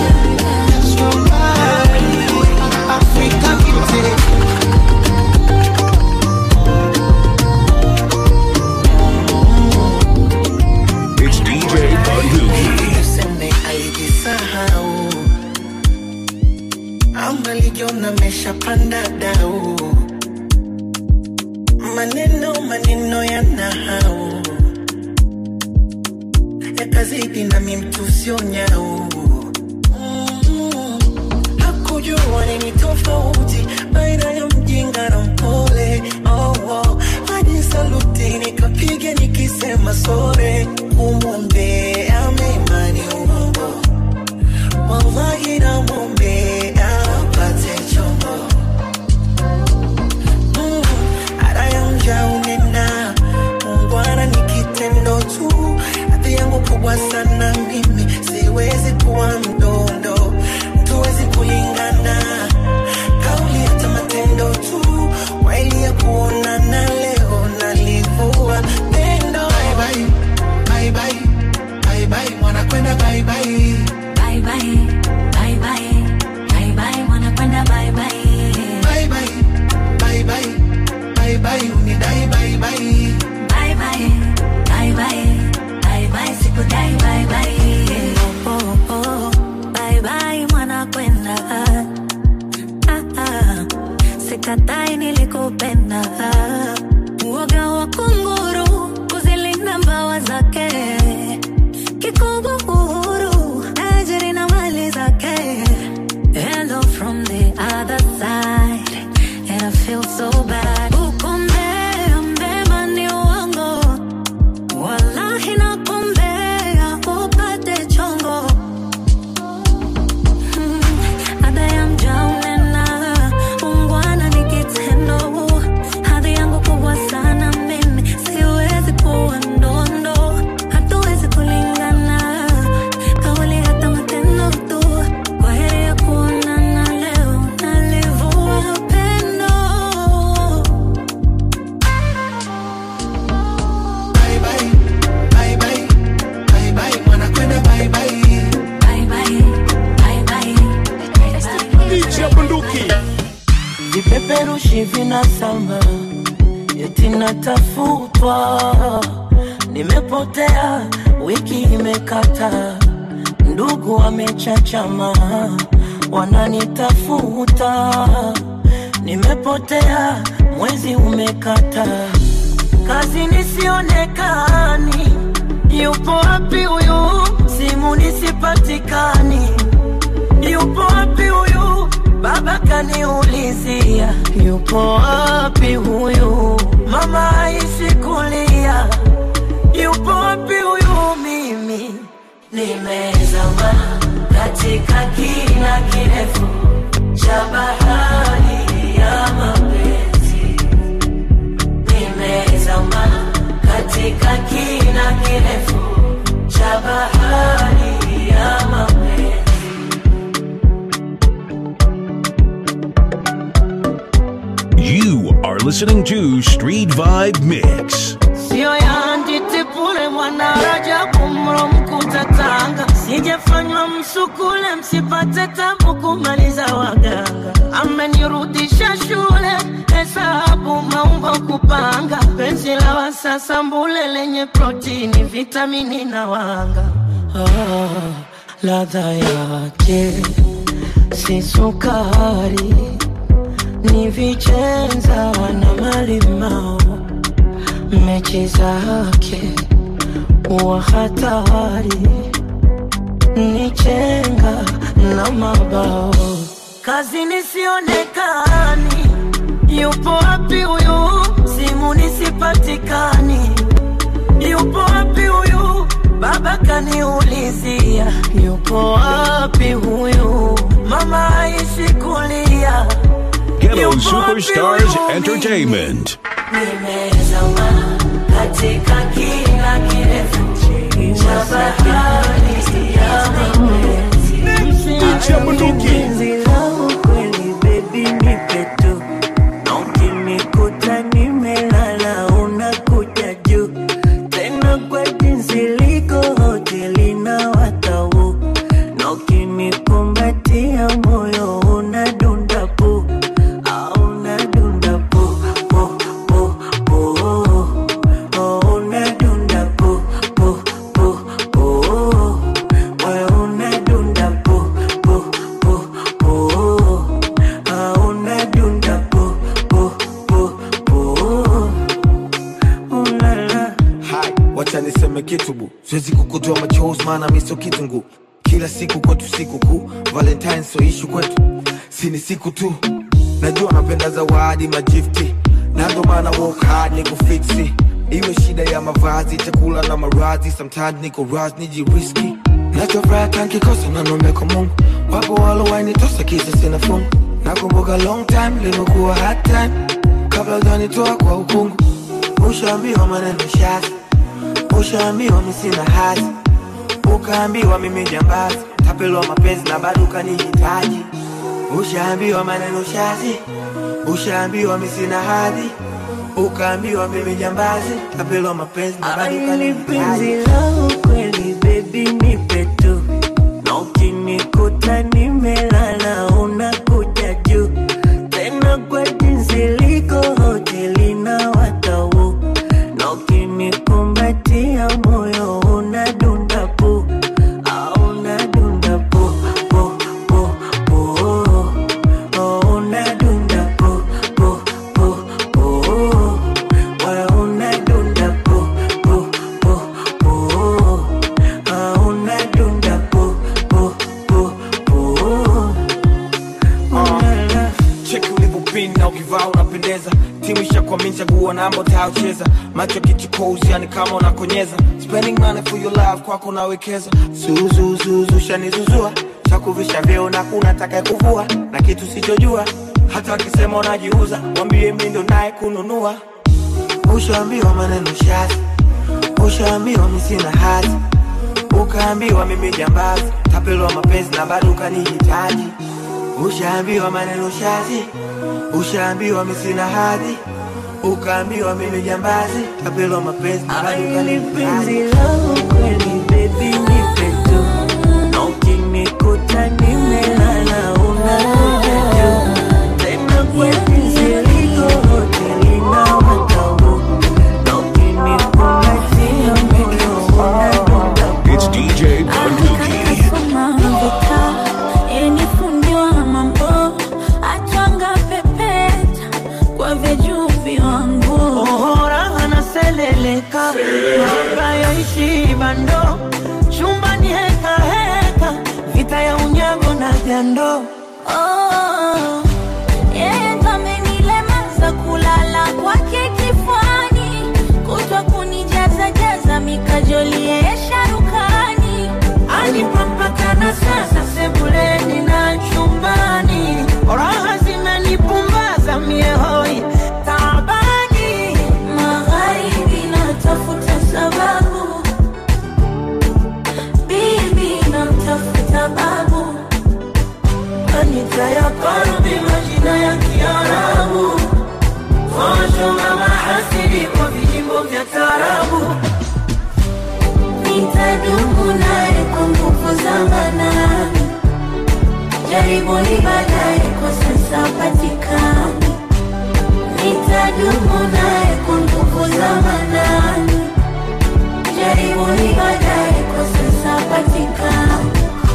African beauty. It's DJ Bunduki. Useme alijisahau ama lijiona ameshapanda dau, maneno maneno ya nahau yakazidi nami mtu sio nyau Mm, hakujua nini tofauti baina ya mjinga na mpole oh, oh. hadi saluti nikapiga nikisema sore kumwombea mema ni uongo wallahi namwombea apate chombo Mm, ada ya mja unena muungwana ni kitendo tu hadhi yangu kubwa sana mimi siwezi kuwa mdondo tuwezi kulingana kauli hata matendo tu waili ya kuonana leo nalivua pendo bye bye, bye bye, bye bye, mwanakwenda bye bye. Bye bye, bye bye, bye bye, wanakwenda bye bye. Bye bye, bye bye, bye bye, unidai bye bye. Bye bye, bye bye, bye bye, sikudai bye bye. Oh, oh, oh, bye bye, mwanakwenda. Ah, ah, sikatai nilikupenda. Uoga wa kunguru kuzilinda mbawa zake kikubwa uhuru ajiri na mali zake hello from the other side and I feel so bad ukombea mbema ni uongo wallahi nakombea upate chongo Hmm, ada ya mja unena ungwana ni kitendo hadhi yangu kubwa sana mimi siwezi kuwa ndondo hatuwezi kulingana kauli hata matendo tu kwa heri ya kuonana leo nalivua pendo hivi na Salma eti natafutwa, nimepotea, wiki imekata, ndugu wamechachama, wananitafuta, nimepotea, mwezi umekata, kazi nisionekani, yupo wapi huyu? Simu nisipatikani, yupo wapi huyu? Baba kaniulizia, yupo wapi huyu? Mama haishi kulia, yupo wapi huyu? Mimi nimezama katika kina kirefu cha bahari ya mapenzi, nimezama katika kina kirefu cha bahari ya mapenzi. You are listening to Street Vibe Mix. sio ya nditipule mwanarajabu mro mkuta Tanga, sijafanywa msukule msipate tabu kumaliza waganga. Amenirudisha shule hesabu maumbo kupanga, penzi la wasasa mbule lenye protini, vitamini na wanga. Ah, ladha yake si sukari, ni vichenza na malimao mechi zake wa hatari ni chenga na mabao kazi nisionekani yupo wapi huyu simu nisipatikani yupo wapi huyu baba kaniulizia yupo wapi huyu mama aishi kulia Ghetto Superstars Entertainment. nimezama katika kina kirefu cha bahari ya mapenzi. Penzi langu kweli baby nipe tu, na ukinikuta nimelala unakuja juu tena kwa jinsi liko hoteli na watau, na ukinikumbatia moyo unadunda pu au unadunda pu pu pu pu oh, unadunda pu pu pu pu wewe unadunda pu pu pu pu ah, unadunda pu pu pu pu ulala Hai, wacha niseme kitu bu, siwezi kukutoa machozi maana mi sio kitungu. Kila siku kwetu siku kuu, Valentine sio ishu kwetu, si ni siku tu. Najua napenda zawadi magifti, na ndo maana work hard ni kufiksi. Iwe shida ya mavazi, chakula na maradhi, sometimes niko raz nijiriski. Nachofuraha kankikosa na nombe kwa Mungu, wapo walowainitosa kisa sina fungu. Nakumbuka long time limekuwa hard time, kabla hujanitoa kwa ukungu. Ushaambiwa maneno shazi, ushaambiwa mi sina hazi, ukaambiwa mimi jambazi, tapelwa mapenzi na bado ukanihitaji. Ushaambiwa maneno shazi, ushaambiwa mi sina hadhi, ukaambiwa mimi jambazi, tapelwa mapenzi na bado Aili penzi ukanihitaji. langu kweli baby nipe tu, na ukinikuta nimelala unakuja juu tena kwa jinsi liko hoteli na watau, na ukinikumbatia moyo unadunda pu au unadunda pu pu pu pu oh, unadunda pu pu pu pu wewe unadunda pu pu pu pu ah, unadunda pu pu pu pu ulala cheki ulivyopin na ukivaa unapendeza timu ishakwamini chagua namba utayocheza macho kichukozi yani kama unakonyeza spending money for your love kwako nawekeza zuzuzuzu shanizuzua chakuvisha vyeo na kuna taka kuvua na kitu sichojua hata wakisema unajiuza wambie mi ndo naye kununua ushaambiwa maneno shazi ushaambiwa mi sina hazi ukaambiwa mimi jambazi tapelwa mapenzi na bado ukanihitaji ushaambiwa maneno shazi ushaambiwa mi sina hadhi ukaambiwa mimi jambazi tapelwa mapenzi na bado Aili penzi ukanihitaji langu kweli baby nipe tu, na ukinikuta nimelala unakuja juu tena kwa jinsi oh, raha naseleleka maka yaishi bando chumbani heka heka vita ya unyago na jando Oh, yeye ndo amenilemaza kulala kwake kifani, kutwa kunijaza jaza mikajoli yeye sharukani. anipapakana sasa sebuleni na chumbani raha zimenipumbaza miehoi tabani Magharibi natafuta sababu, bibi namtafuta babu, kanisa ya karbi majina ya kiarabu washonga mahasidi kwa vijimbo vya tarabu nitadumu naye kwa nguvu za manani, jaribuni baadaye, kwa sasa patikani. Nitadumu naye kwa nguvu za manani, jaribuni baadaye, kwa sasa patikani.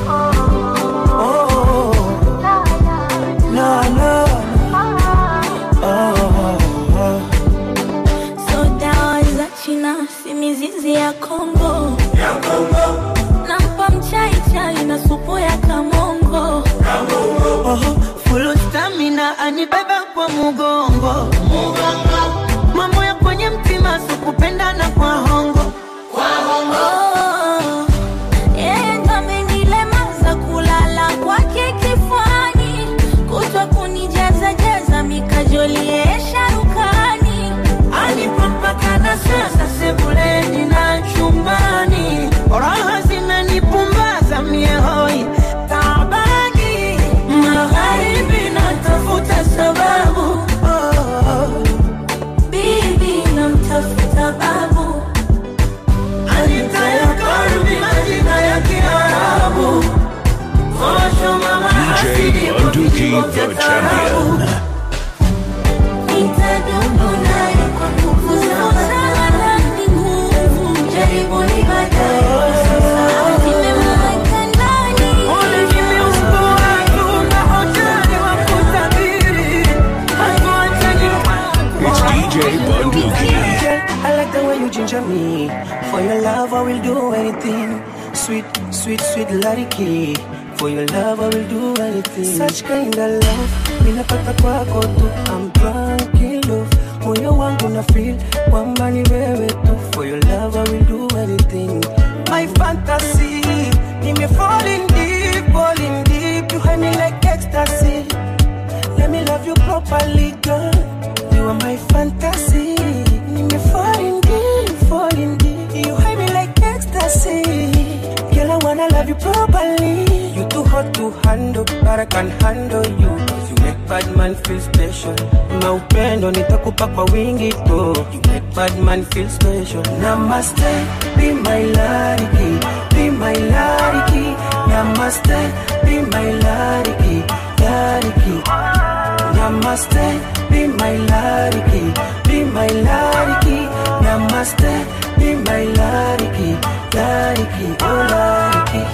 la la So dawa za China si mizizi ya Kongo, nampa mchai chai na supu ya kamongo. Oho, full stamina anibeba kwa mugongo mambo ya kwenye mtima sikupendana kwa hongo Oh, yeye ndo amenilemaza kulala kwake kifani, kutwa kunijaza jaza mikajoli yeye sharukani. anipapakana sasa sebuleni na chumbani raha zimenipumbaza miehoi tabani magharibi natafuta sababu oh. Bibi namtafuta babu, Anita ya karbi majina ya kiarabu Washoma DJ Bunduki, the champion. nitadumu naye kwa nguvu za manani, nguvu jaribuni baadaye, kwa sasa nimemweka ndani. It's DJ Bunduki. I like the way you ginger me. For your love, I will do anything. Sweet, sweet, sweet Lariki. For your love, I will do anything. Such kind of love, ninapata kwako tu. I'm drunk in love. Moyo wangu na feel kwamba ni wewe tu. For your love, I will do anything. My fantasy, nime falling deep, falling deep. You have me like ecstasy. Let me love you properly, girl. You are my fantasy. Nime falling deep, falling deep. You hide me like ecstasy. Girl, I wanna love you properly. You too hot to handle, but I can handle you. 'Cause you make bad man feel special. Maupendo nitakupa kwa wingi tu. You make bad man feel special. Namaste, be my lariki, be my lariki. Namaste, be my lariki, lariki. Namaste, be my lariki, be my lariki. Namaste, be my lariki, lariki, oh lariki.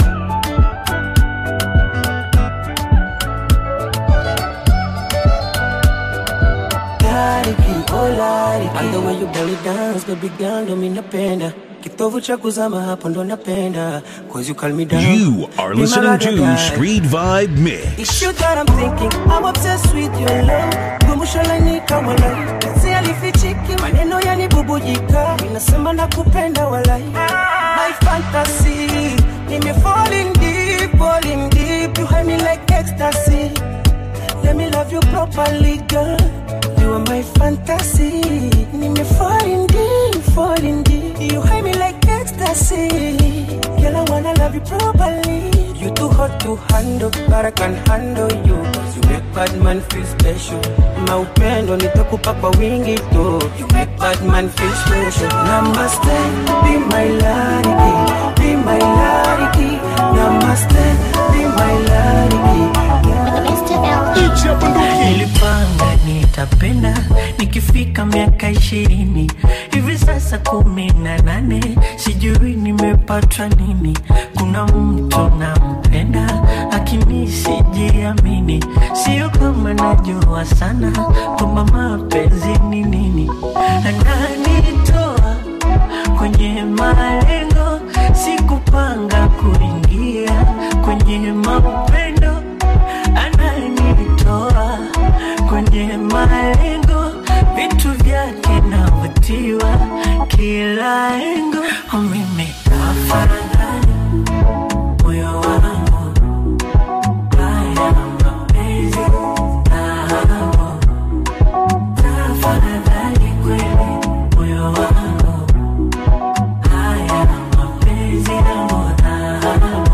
Lariki, oh lariki. And the way you belly dance, baby girl, ndo mi napenda. Kitovu cha kuzama hapo ndo napenda. Cause you calm me down. You are Be my listening to ride-or-die. Street Vibe Mix. It's you that I'm thinking, I'm obsessed with your love. Gumusho lanika walai, kazi alifichiki, maneno yanibubujika, inasema nakupenda walai. My fantasy, nime falling deep, falling deep, you hide me like ecstasy. Let me love you properly, girl. You are my fantasy. Nime falling deep, falling deep. You hide me like ecstasy. Girl, I wanna love you properly. You too hot to handle, but I can handle you. 'Cause you make bad man feel special. Maupendo nitakupa kwa wingi tu. You make bad man feel special. Namaste, be my lariki, be my lariki. Namaste, be my lariki. Mr. L nilipanga nitapenda nikifika miaka ishirini hivi sasa kumi na nane sijui nimepatwa nini kuna mtu nampenda lakini sijiamini sio kama najua sana kwamba mapenzi ni nini ananitoa kwenye malengo sikupanga kuingia kwenye mapendo ananitoa kwenye malengo vitu vyake navutiwa kila engo Oh, mimi afadhali moyo wangu haya mapenzi nao tafadhali kweli moyo wangu haya mapenzi yangu nao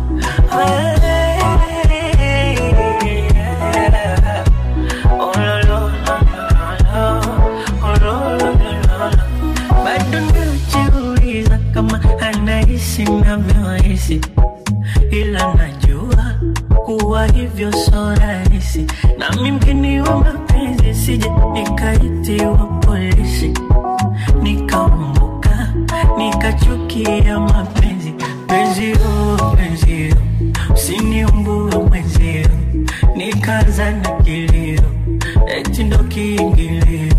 bado najiuliza kama anahisi navyohisi ila najua kuwa hivyo so rahisi nami mgeni wa mapenzi sije nikaitiwa polisi nikaumbuka nikachukia mapenzi penzio penzio usiniumbue mwenzio nikaza na kilio eti ndo kiingilio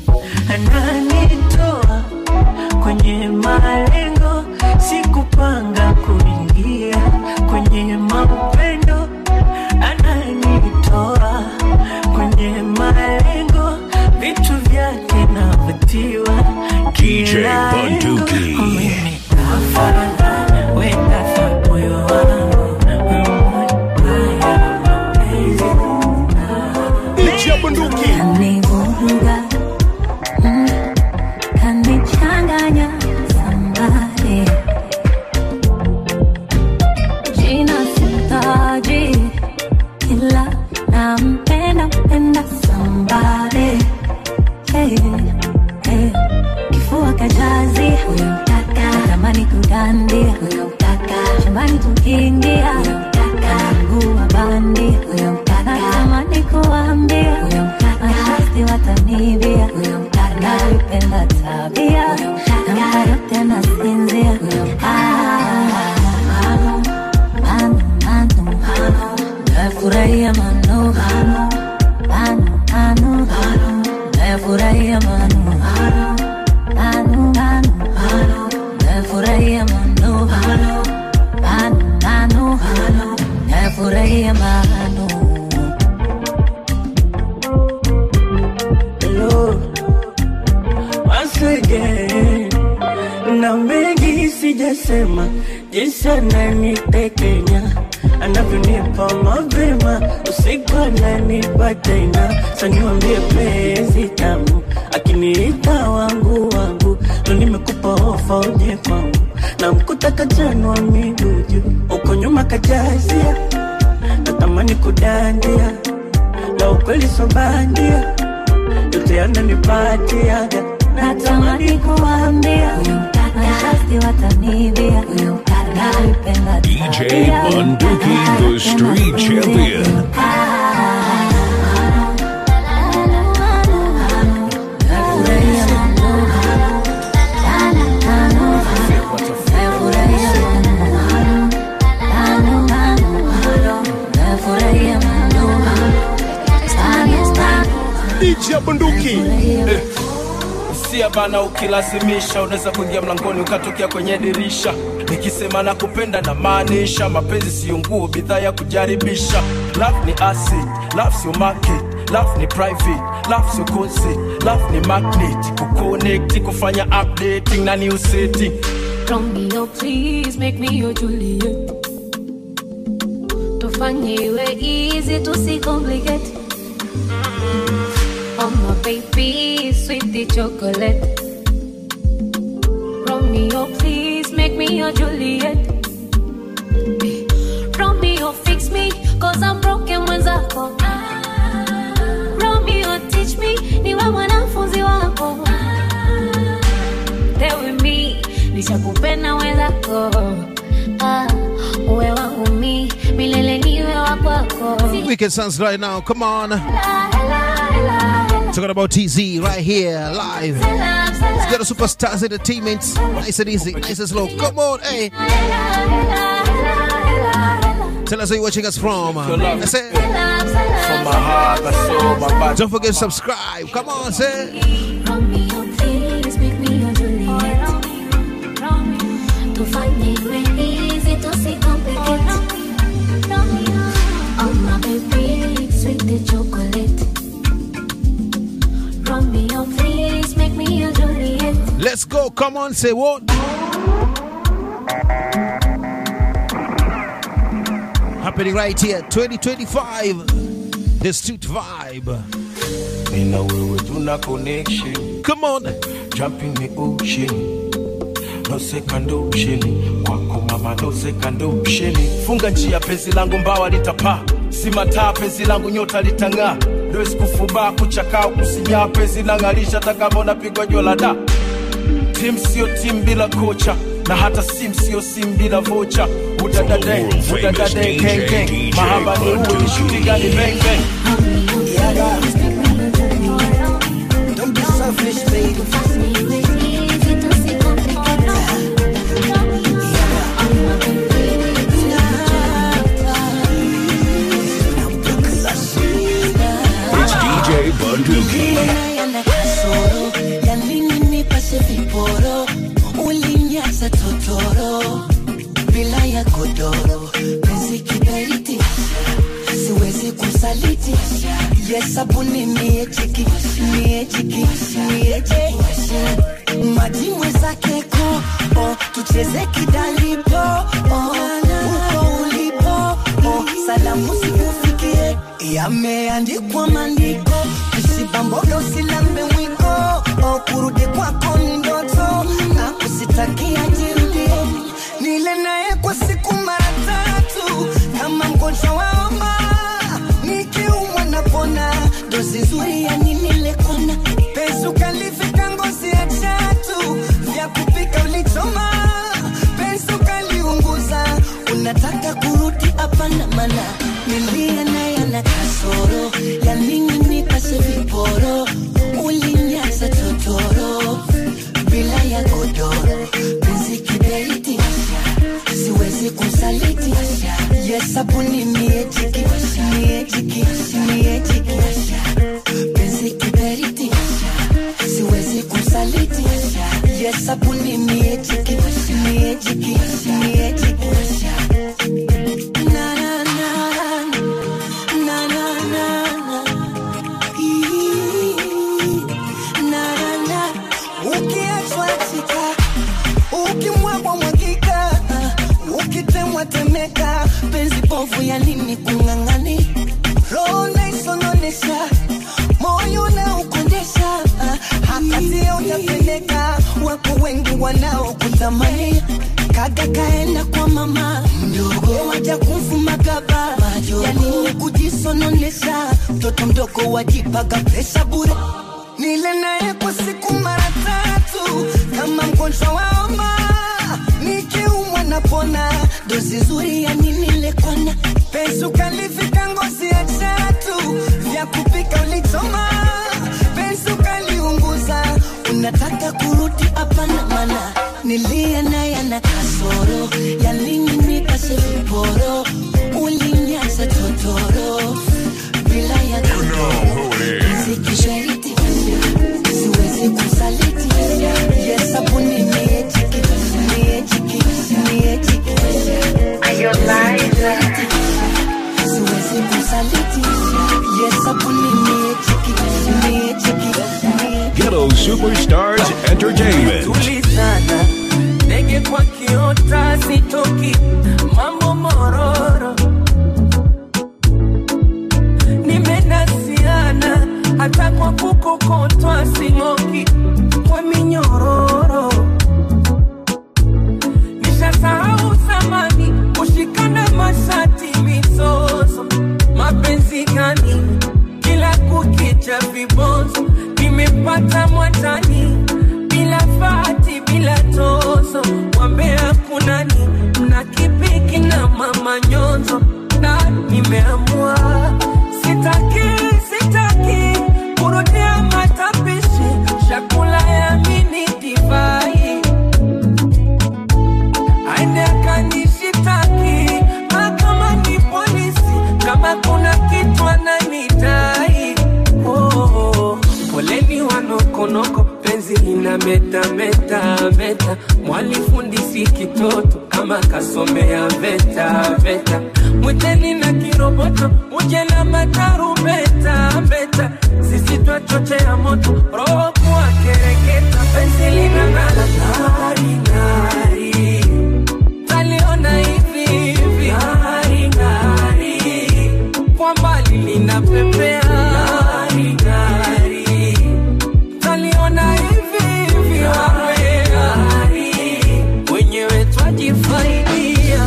ananitoa kwenye malengo sikupanga kuingia kwenye mapendo ananitoa kwenye malengo vitu vyake navutiwa DJ kila engo. Bunduki. Mimi afadhali, wenda fa moyo wangu Kanivuruga, mm, kanichanganya somebody. Jina sitaji, ila nampenda mpenda somebody. Hey, hey. Kifua kajazi huyo mtaka, tamani kudandia huyo mtaka, shambani tukiingia huyo mtaka, mguu wa bandi huyo mtaka, tamani kuambia huyo mtaka, mashasti watanibia huyo mtaka, nalipenda tabia huyo mtaka, na mara yote nasinzia huyo mtaka. Mano, mano, mano, mano, nafurahia mano, mano, mano, mano, mano, nafurahia mano, mano, mano, mano, mano, nafurahia mano, mano, mano, mano, mano, nafurahia mano. Hello, once again. Na mengi sijasema, jinsi ananitekenya anavyonipa mapema, usiku ananipa tena. Saniwambie penzi tamu, akiniita wangu wangu, ndo nimekupa ofa uje kwangu, na mkuta kachanwa miguu juu, uko nyuma kajazia, natamani kudandia, na ukweli so bandia yote yananipatiaga Natamani kuambia huyo mtaka, mashasti watanibia huyo mtaka, nalipenda DJ tabia huyo Bunduki, the street champion. DJ Bunduki. Sia bana, ukilazimisha unaweza kuingia mlangoni ukatokea kwenye dirisha. Nikisema na kupenda na maanisha, mapenzi siyo nguo, bidhaa ya kujaribisha. Love ni acid, love sio market, love ni private, love sio concert, love ni magnet, kuconnect, kufanya updating na new setting. Romeo, please make me your Juliet. Tufanye iwe easy, tusicomplicate. Oh my baby, sweetie chocolate. Romeo, please make me your Juliet. Romeo, fix me, cause I'm broken mwenzako. Romeo, teach me, niwe mwanafunzi wako. Stay with me, nishakupenda mwenzako. Ah, uwe wangu mi, milele niwe wako kwako Wicked Sounds right now. Come on. Talking about TZ right here, live. Let's get the superstars entertainment. Nice and easy, nice and slow. Come on, hey. Tell us where you're watching us from. That's it. From my heart, my soul, my body. Don't forget to subscribe. Come on, say. Romeo, please make me your Juliet. Tufanye iwe easy, tusicomplicate. Oh my baby, sweet the chocolate. Romeo, please make me your Juliet. Let's go. Come on, say what? Happening right here, 2025. The street vibe. Mimi na wewe tuna connection. Come on. Jump in the ocean. No second option. Kwako mama no second option. Funga njia penzi langu mbawa litapaa. Si mataa penzi langu nyota litang'aa. Leo sikufubaa kuchakaa kusinyaa penzi lang'arisha hata kama unapigwa jua la da. Tim sio tim bila kocha na hata sim sio sim bila vocha. Udadade, udadade, gang gang. Mahaba ni uwe ni shuti gani bang bang. Don't be selfish, baby. It's DJ Bunduki. yana kasoro ya nini nipashe viporo ulinyaza totoro bila ya godoro penzi kiberiti siwezi kusaliti yesabuni miejiki miejiki miejiki maji mwezake ko oh, tucheze kidalipo oh, uko ulipo oh, salamu sikufikie yameandikwa maandiko usibamboga usilambe mwiko oh, kurudi kwako ni ndoto na kusitakia jirudie nile naye kwa siku mara tatu kama mgonjwa waoma nikiumwa napona dozi nzuri ya nini lekona penzi ukalifika ngozi ya chatu vya kupika ulichoma penzi ukaliunguza unataka kurudi hapana mana nilia naye na kasoro ya nini nipase viporo ulinyaza totoro bila ya godoro penzi kiberiti siwezi kusaliti yesabuni miejiki miejiki miejiki penzi kiberiti siwezi kusaliti yesabuni miejiki miejiki miejiki na na na na na na na Ii, na na na ukiachwa chika ukimwagwa mwagika ukitemwa temeka penzi povu ya nini kung'ang'ani roho naisononesha moyo na ukondesha hakatia utapeleka wako wengi wanaokutamani kaga kaenda kwa mama mdogo waja kumfuma gaba ya nini kujisononesha mtoto mdogo wajipaga pesa bure nile naye kwa siku mara tatu kama mgonjwa waoma nikiumwa napona dozi nzuri ya nini lekona penzi ukalifika ngozi ya chatu vya kupika ulichoma penzi ukaliunguza unataka kurudi hapana mana nilia naye na kasoro ya nini nipase viporo ulinyaza totoro bila ya godoro penzi kishariti siwezi kusaliti yesabuni miejiki miejiki miejiki siwezi kusaliti yesabuni miejiki miejiki Ghetto Superstars Entertainment. tulizana ndege kwa kiota sitoki mambo mororo nimenasiana hata kwa kukokotwa sing'oki kwa minyororo nishasahau zamani kushikana mashati mizozo mapenzi gani kila kukicha vibonzo nimepata mwatani bila fati bila tozo wambea kunani mna kipiki na mama nyonzo na nimeamua nokonoko penzi lina meta meta meta mwalifundisi kitoto kama kasomea veta veta mwiteni na kiroboto uje na matarumbeta beta sisi twachochea moto roho kuwa kereketa penzi lina ng'ala ng'ari ng'ari taliona hivi hivi ng'ari ng'ari kwa mbali linapepea ng'ari ng'ari taliona hivi hivi ng'ari ng'ari wenyewe twajifaidia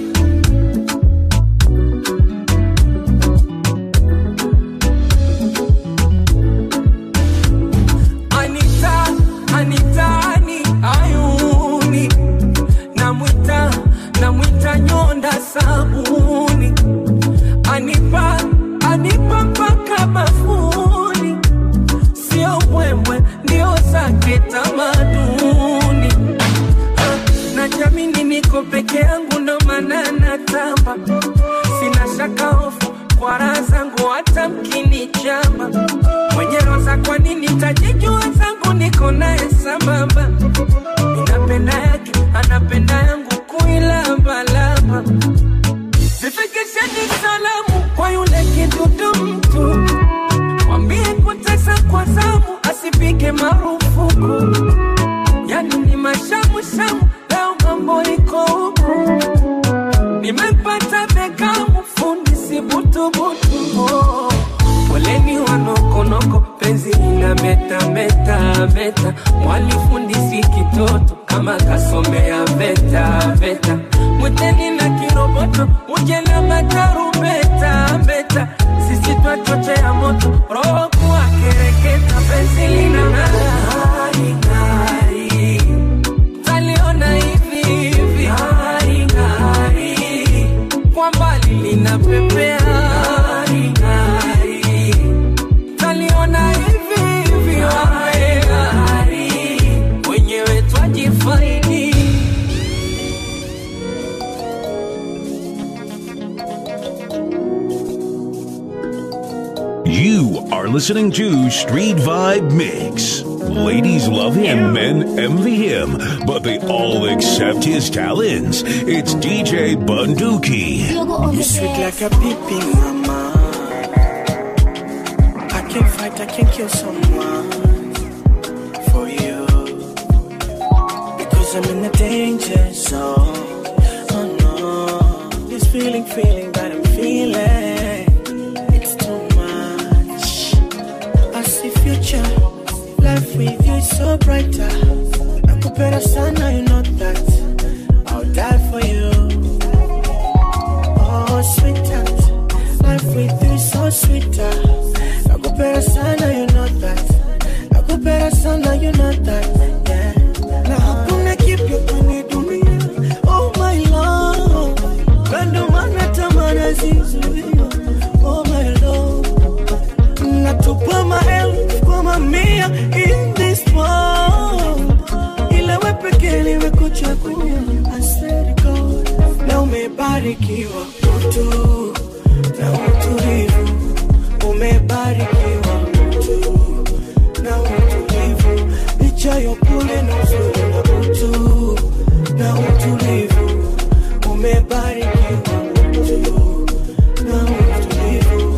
Anita, Anita, ni ayuni namwita namwita nyonda sabuni anipa anipa mpaka bafuni sio mbwembwe ndio zake tamaduni Ah, najamini niko peke yangu ndo maana natamba sina shaka hofu kwa raha zangu hata mkinichamba mwenye roza kwa nini tajijua zangu niko naye sambamba ninapenda yake anapenda yangu kuilambalamba zifikisheni salamu kwa yule kidudu mtu mwambie kutesa kwa zamu asipige marufuku yani ni mashamushamu leo mambo iko huku nimepata bekamu fundi sibutubutu oh. poleni wanokonoko penzi ina meta meta meta mwalifundisi kitoto kama kasomea veta veta mwiteni na kiroboto uje na matarumbeta beta sisi twachochea moto roho kuwa kereketa penzi lina ng'ari ng'ari taliona hivi hivi ng'ari ng'ari kwa mbali linapepea ng'ari ng'ari taliona hivi hivi ng'ari ng'ari wenyewe twajifaidi You are listening to Street Vibe Mix. Ladies love him, men envy him, but they all accept his talents. It's DJ Bunduki. You sweet like a baby mama. I can fight, I can kill someone for you. Because I'm in a danger zone. Oh no. This feeling, feeling that I'm feeling. It's too much. I see future. Life with you is so brighter. Nakupenda sana, you know that. I'll die for you. Oh, sweetheart, life with you is so sweeter. Nakupenda sana, you know that. Nakupenda sana, you know that. Yeah. Na hakuna kipya kwenye dunia. Oh my love, kando mana tamana zizuia. Oh my love, natupa maelfu kwa mamia in this world. Ila we pekee nimekuchagua. I swear to God, na umebarikiwa mtu na utulivu, umebarikiwa mtu na utulivu, licha ya upole na uzuri na utu na utulivu, umebarikiwa mtu na utulivu.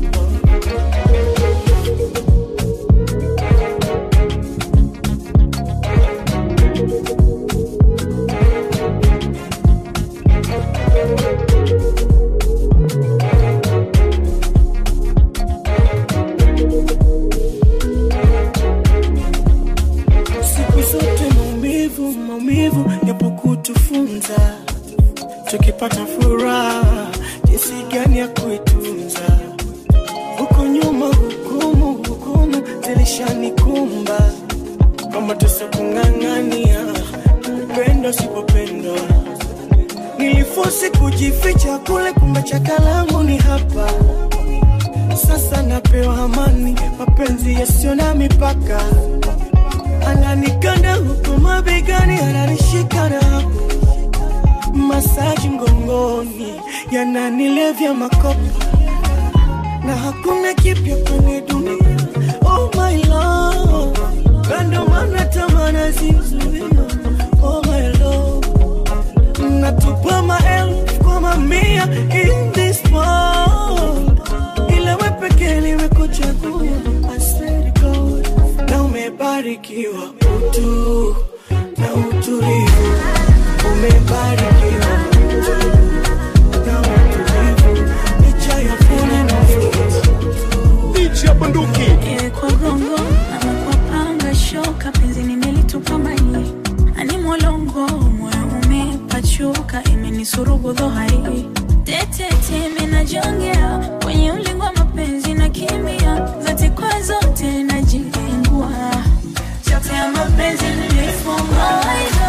siku zote maumivu maumivu yapo kutufunza tukipata furaha jinsi gani ya kuitunza huko nyuma hukumu hukumu zilishanikumba kwamba tusikung'ang'ania upendo sipopendwa nilifosi kujificha kule kumbe chakalangu ni hapa sasa napewa amani mapenzi yasiyo na mipaka ananikanda huku mabegani ananishika na hapo masaji mgongoni yananilevya makopa na hakuna kipya kwenye dunia oh my love kando mana tamana zizuia oh my love natupa maelfu kwa mamia in this world ila we pekee nimekuchagua I swear to God na umebarikiwa utu na utulivu umebarikiwa utu na utulivu licha ya fuli na Bichi ya bunduki. Iwe kwa gongo ama kwa panga shoka, penzi nimelitupa maji ani mwolongo, moyo umepachuka, imenisurubu dhohari tetete, imenajongea kwenye ulingo wa mapenzi na kimia zote kwa zote najilingua chote ya mapenzi nilifunga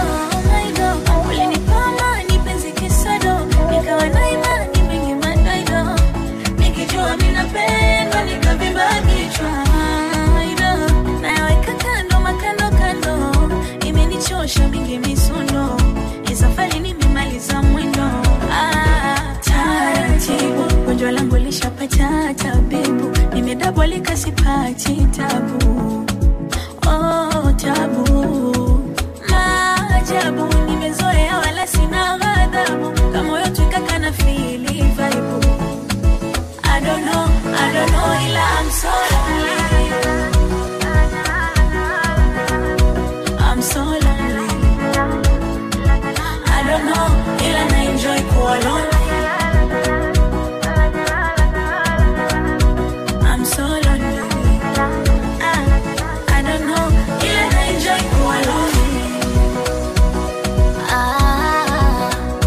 ulinipama ni penzi kisado nikawa na imani mengi madaido nikijua minapendwa nikavimba kichwa Aido, nayaweka kando makando kando imenichosha mingi misondo Hii safari nimemaliza mwendo Ah, taratibu gonjwa langu lishapata tabibu nimedabolika sipati tabu oh, tabu maajabu nimezoea wala sina ghadhabu kama yote kaka na fili vibe I don't know, I don't know, ila I'm so lonely. I'm so lonely. I don't know, ila na enjoy kuwa lonely. I'm so lonely. Ah, I don't know, ila na enjoy kuwa lonely. Ah,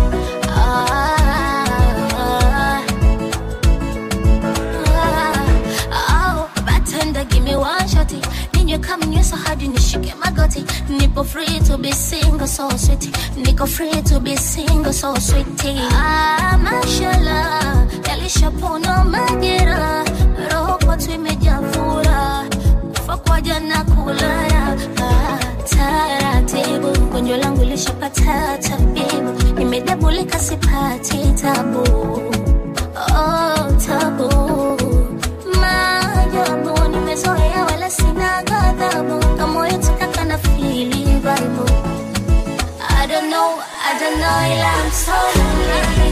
ah, oh, bartender, give me one shotty. Ninywe kama nyweso hadi nishike magoti. Nipo free to be single, so sweet. Niko free to be single, so sweet. Ah, mashallah, yalishapona majera. Roho kwetu imejaa furaha. Kufa kwa jana kulala. Ah, taratibu, gonjwa langu lishapata tabibu. Nimedabulika sipati tabu. Oh, tabu maajabu nimezoea wala sina ghadhabu kama yote kaka na fili vibe I don't know, I don't know ila I'm so lonely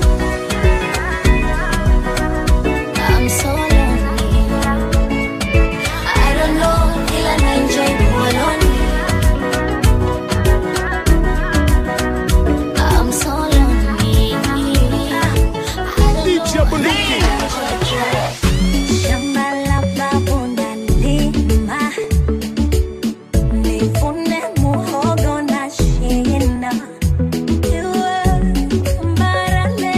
I'm so lonely I don't know ila na enjoy kuwa lonely I'm so lonely Bichi ya bunduki. Shamba la babu nalima, nivune muhogo na shina. Iwe barale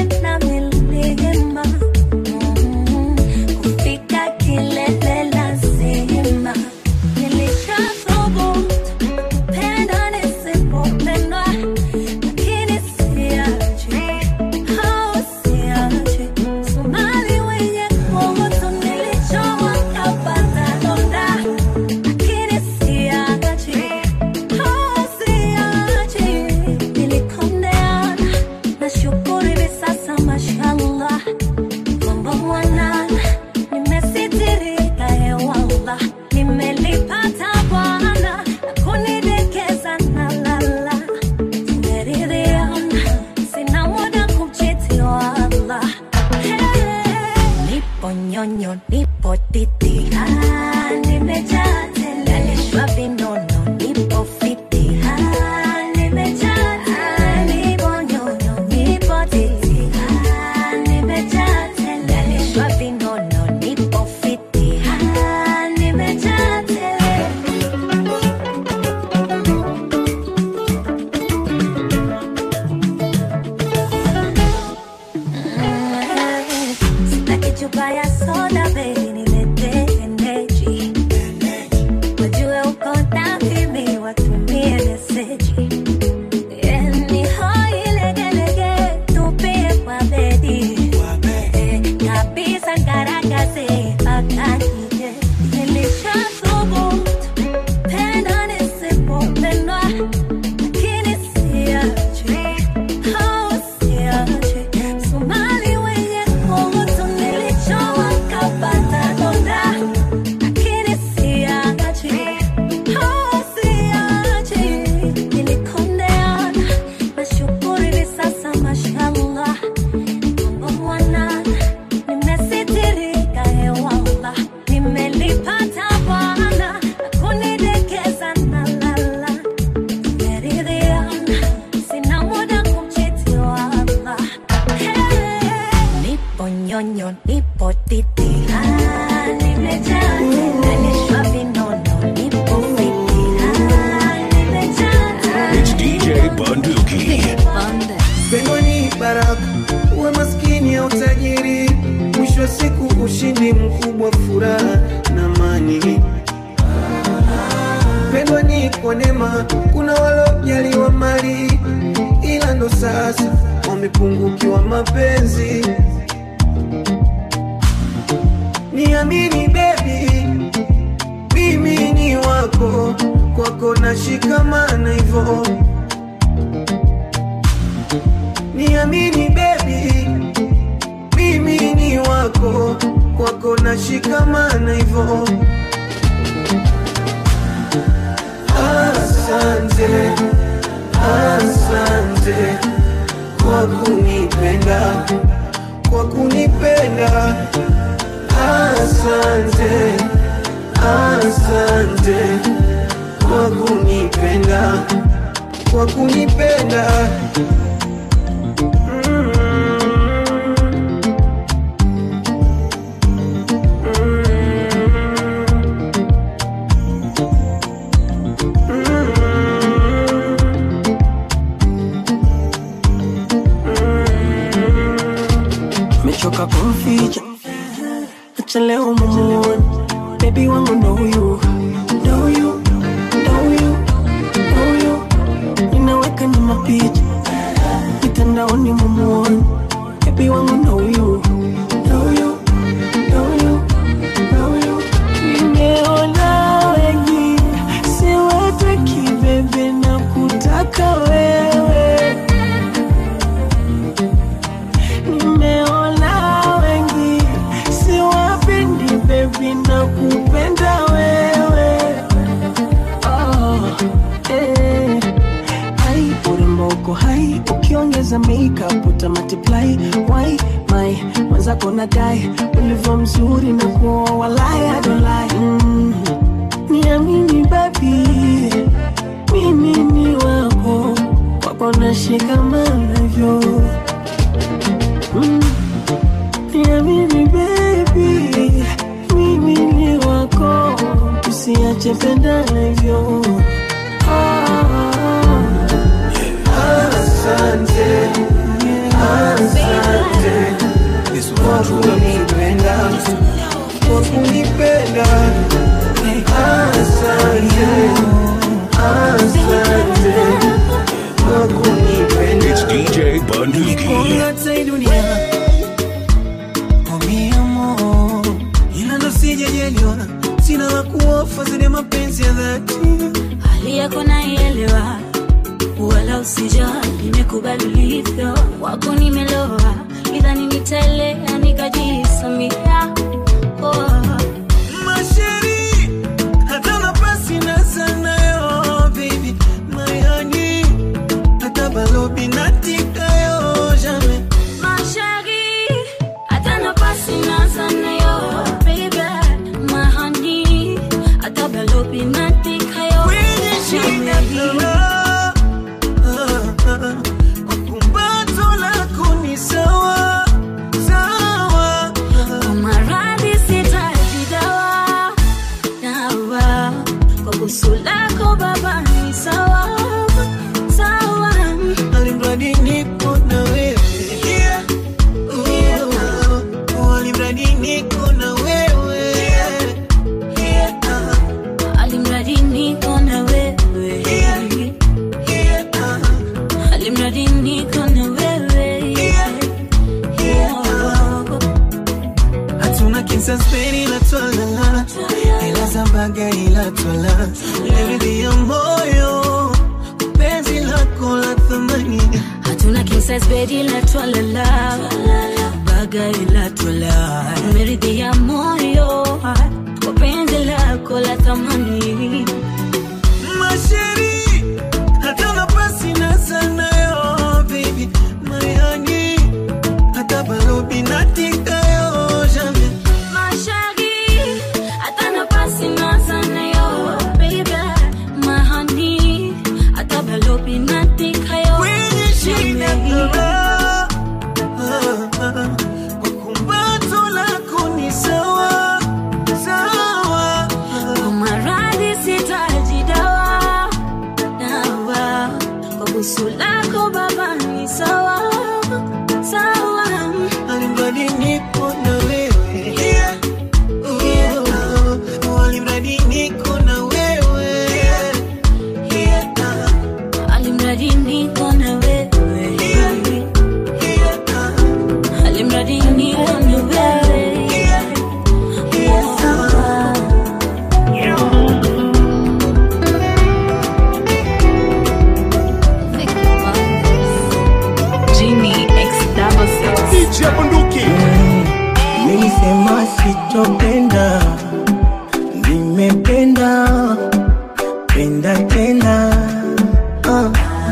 ushindi mkubwa, furaha na amani. Pendwa ni kwa neema, kuna walojaliwa mali, ila ndo sasa wamepungukiwa mapenzi. Niamini baby, mimi ni wako, kwako nashikamana hivyo. Niamini baby, mimi ni wako, kwako nashikamana hivyo. Asante, asante kwa kunipenda, kwa kunipenda. Asante, asante kwa kunipenda, kwa kunipenda. mechoka kumficha acha leo mumuone bebi wangu ndo huyu ndo huyu ndo huyu ndo huyu ninaweka nyuma picha mitandaoni mumuone bebi wangu ndo huyu ndo huyu ndo huyu ndo huyu nimeona wengi siwataki bebe na kutaka wewe nimeona wengi siwapendi bebi na kupenda wewe oh, eh. Hai, urembo uko hai ukiongeza makeup uta multiply why my mwenzako nadai ulivyo mzuri na kuoa walai I don't lie mm. niamini babi mimi ni wako wako nashikamana hivyo Mm. Niamini baby, mimi ni wako, usiache pendana hivyo. Asante, asante kwa kunipenda, kwa kunipenda. Asante, asante kwa kunipenda. It's DJ Bunduki. Kuangata hii dunia oh mi amor, ila ndo sijajaliwa, sina la kuofa zaidi ya mapenzi ya dhati. hali yako naielewa, wala usijali, nimekubali ulivyo, wako nimeloa, idhani nitaelea nikajisamia oh. Masheri, hata nafasi na sana yo, baby, my honey, hata balobi natika yo, jamais. Mashari, hata nafasi naza nayo, baby, my honey, hata balobi natika yo. Kwenye shida kala, ah, ah, kwa kumbato lako ni sawa, sawa. Kwa maradhi sitaji dawa, dawa. Kwa busu lako baba ni sawa, sawa. Alimradi nipo na wewe. Yeah. Oh, alimradi niko na wewe. Yeah. Alimradi niko na wewe. Alimradi niko na wewe. Oh. hatuna kinsaspeni ila twalala ila zambaga ila twala leridhi ya moyo penzi lako la thamani hatuna king size bed ila twalala baga ila twala meridhia moyo kwa penzi lako la thamani masheri hata nafasi na sana yo baby mayani hata balobi natika yo jamais Mashagi, hata nafasi na sana yo, baby, my honey, hata balobi natika yo. Kwenye shida kala, ah, ah, kwa kumbato lako ni sawa, sawa. Kwa maradhi sita kupenda tena uh.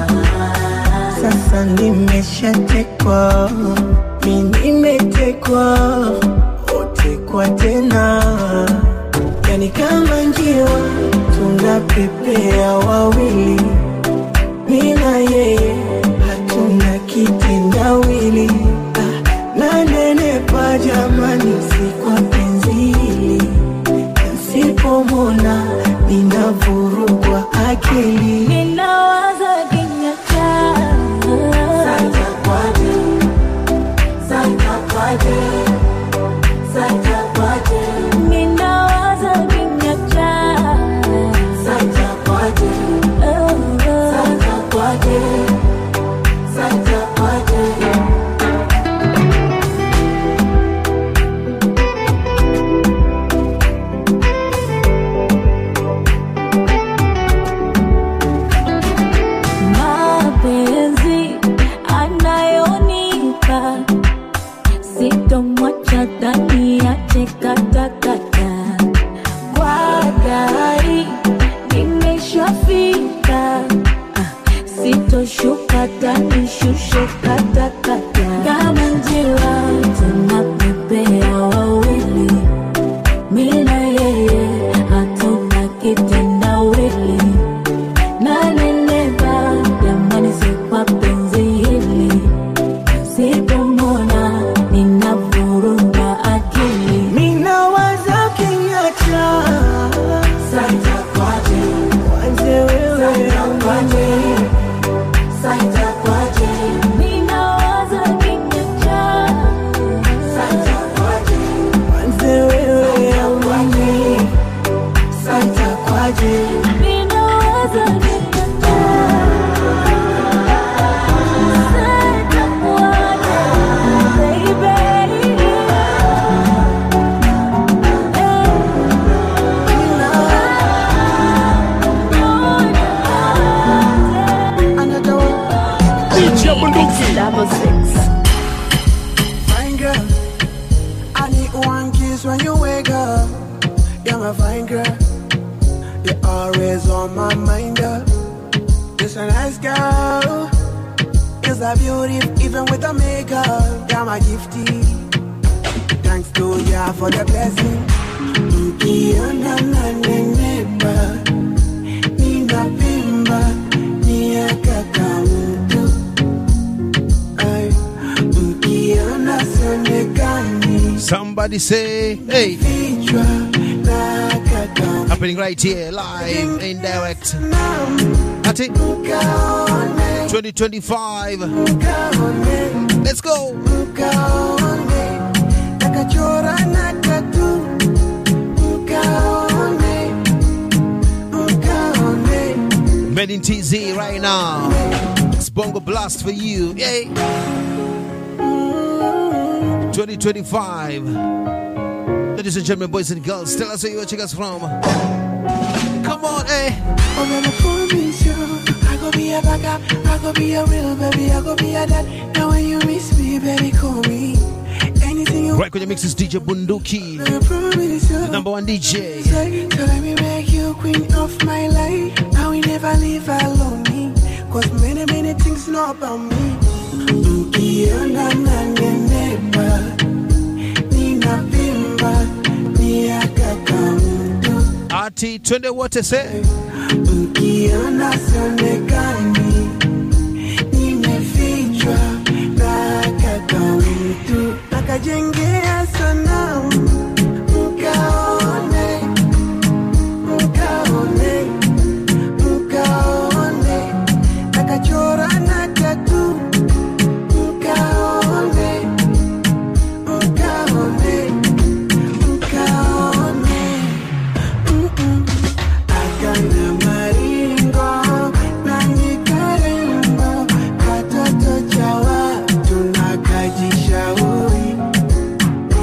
Sasa nimeshatekwa, mi nimetekwa, otekwa tena, yani kama njiwa tunapepea wawili, mi na yeye hatuna kitendawili. Ah, nanenepa jamani, si kwa penzi hili, nsipomona ninavurugwa akili. Ninawaza kinywa chako. Sasa kwaje? Sasa kwaje? Sasa kwaje? Ninawaza kinywa chako. Sasa kwaje? Sasa kwaje? Sasa kwaje? mapenzi anayonipa sitomwacha ndani ya chekatakata kwa gari nimeshafika Ah, sitoshuka tanishushe katakata kama njiwa tunapepea wawili mina yeye hatuna kitendawili naneneva jamani, si kwa penzi hili, sipomona ninavuruma akili. Minawaza kinyacha Sasa kwaje Wanze wewe amani Sasa kwaje? Ninawaza kinyacha. Sasa kwaje? Wanze wewe amani Sasa kwaje Ninawaza kinyacha. Sasa kwaje, baby? DJ Bunduki. Double six. Fine girl, I need one kiss when you wake up. You're my fine girl. You're always on my mind, girl. You're a nice girl. You're a beauty, even with the makeup. You're my gifty. Thanks to ya for the blessing. Ukiona nanenepa, ninapimba, ni kaka mtu. Ay, ukiona sionekani, Somebody say, hey. vichwa na kaka Happening right here, live and direct. Ati 2025. Let's go. Ukaone, nakachora na tatu. Ukaone, ukaone. Men in TZ right now. It's Bongo Blast for you. Yay. 2025. Ladies and gentlemen, boys and girls, tell us where you're watching us from. Come on, eh? I'm gonna promise you, I go be a backup, I go be a real baby, I go be a dad. Now when you miss me, baby, call me. Anything you Right when you mix is DJ Bunduki, I promise you. number one DJ. Say, so let me make you queen of my life. Now we never leave alone me. Cause many, many things know about me. Ukiona nanenepa, ninapimba, ni akaka mtu. Ati twende wote say. Ukiona sionekani, nimefichwa na kaka mtu. Nakajengea sanamu, mkaone, mkaone, mkaone. Nakachora na tatu, mkaone, mkaone, mkaone. Mm-mm. Akana maringo na nyikarembo, katoto cha watu na kajishauri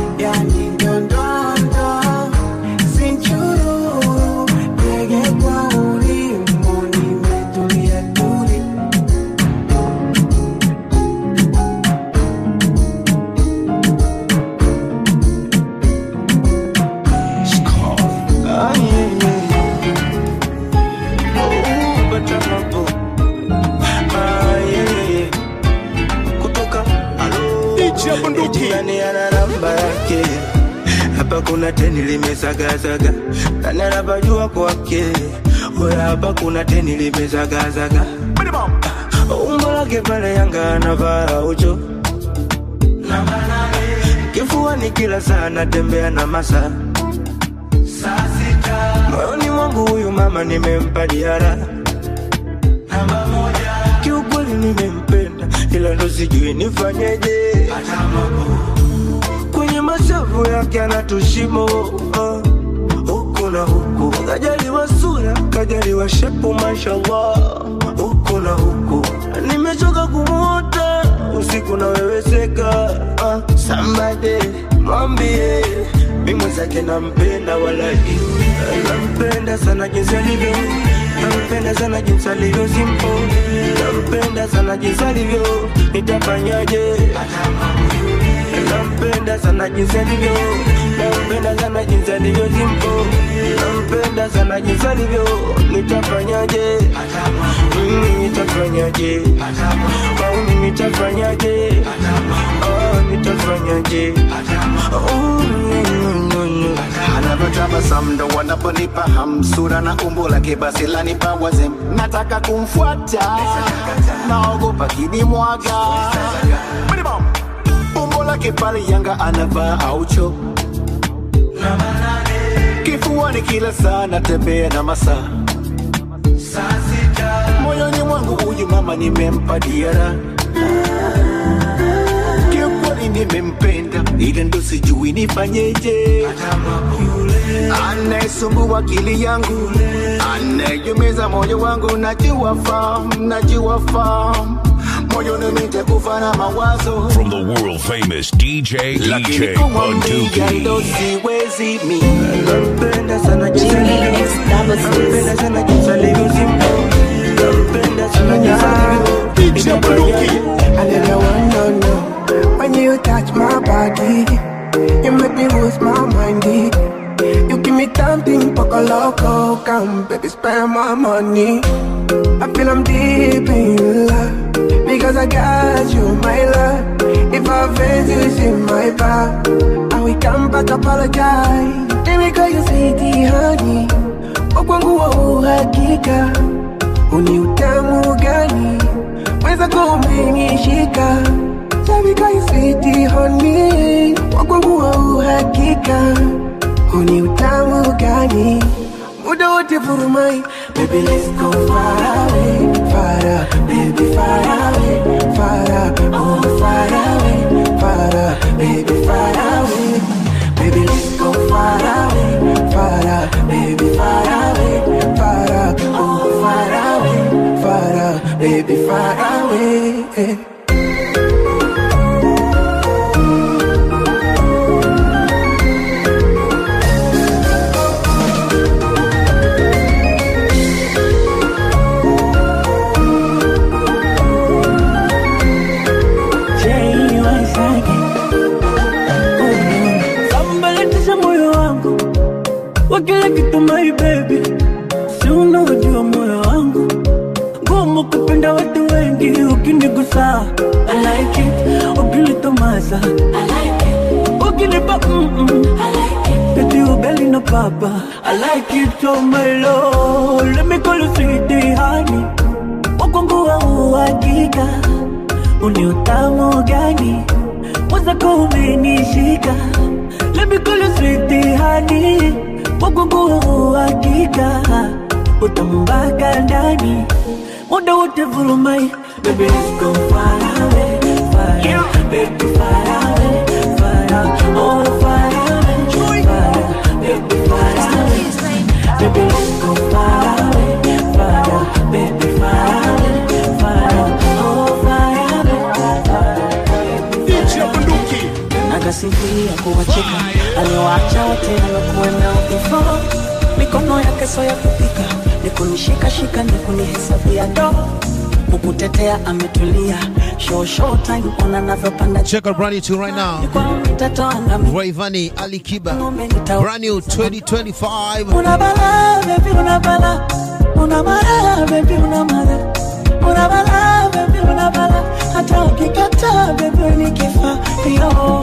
hapa kuna teni limezagazaga nani anapajua kwake oya hapa kuna teni limezagazaga umbo lake pale yanga anavaa ucho kifuani kila saa natembea na masa moyoni mwangu huyu mama nimempa diara kiukweli nimempenda ila ndo sijui nifanyeje kwenye mashavu yake anatushimo uh, huku na huku kajaliwa sura kajaliwa shepu mashallah huku na huku nimechoka kumwota usiku naweweseka uh, sambade mwambie mi mwenzake nampenda walahi nampenda sana jinsi alivyo nampenda sana jinsi alivyo simpo nampenda sana jinsi alivyo nitafanyaje nampenda sana jinsi alivyo nampenda sana jinsi alivyo simpo nampenda sana jinsi alivyo nitafanyaje mimi nitafanyaje au mimi nitafanyaje oh nitafanyaje oh mm, mm, mm. anavyotabasamu ndo wanaponipa hamsura na umbo lake basi lanipa wazem nataka kumfuata naogopa kinimwaga umbo lake pale yanga anavaa aucho kifuani kila saa natembea na masaa moyoni mwangu huyu mama nimempa diara kiukweli nimempenda ila ndo sijui nifanyeje anayesumbua akili yangu anayeumiza moyo wangu najua fahamu najua fahamu moyoni nitakufa na mawazo From the world famous DJ lakini DJ kumwambia ndo Bunduki. siwezi mi nampenda sana jinsi alivyo nampenda sana jinsi alivyo simpo nampenda sana jinsi alivyo nitafanyaje I never want no no. When you touch my body, you make me lose my mind. eh. You give me something poco loco, come baby spend my money. I feel I'm deep in love because I got you, my love. If I offend you, it's in my back. And we come back apologize. Then we call you sweetie honey. Wakwangu wa uhakika, uni utamu gani? Weza kumenishika Sabika isiti honi Wakwangu wa uhakika Huni utamu gani Muda wote furumai Baby let's go far away Far away, baby far away Far away, oh far away Far away, baby far away Baby let's go far away Far away, baby far away Far away, oh far away Far away, baby far away sambalatisha moyo wangu wa kila kitu my baby si unaojua moyo wangu ngumu kupenda watu wengi ukinigusa I like it ukilitomasa I like it ukinipa mm-mm. Baby ugali na papa I like it oh my lord Let me call you sweetie honey Wakongo wa uhakika Uni utamu gani Mwenzako umenishika Let me call you sweetie honey Wakongo wa uhakika Utamu mpaka ndani Muda wote vurumai Baby let's go far away Far away Baby far away Far away Oh far away Far away Baby far away Baby let's go far away Far away Baby far away Far away Oh far away DJ Bunduki. akasifia kuwacheka aliwaacha wote alokuwa nao before mikono yake so ya kupika ni kunishikashika ni kunihesabia do kukutetea ametulia show show time ona navyopanda Check out brand new tune right now. Rayvanny Ali Kiba. Brand new 2025. una bala baby una bala una mara baby una mara una bala baby una bala hata ukikata baby nikifa yo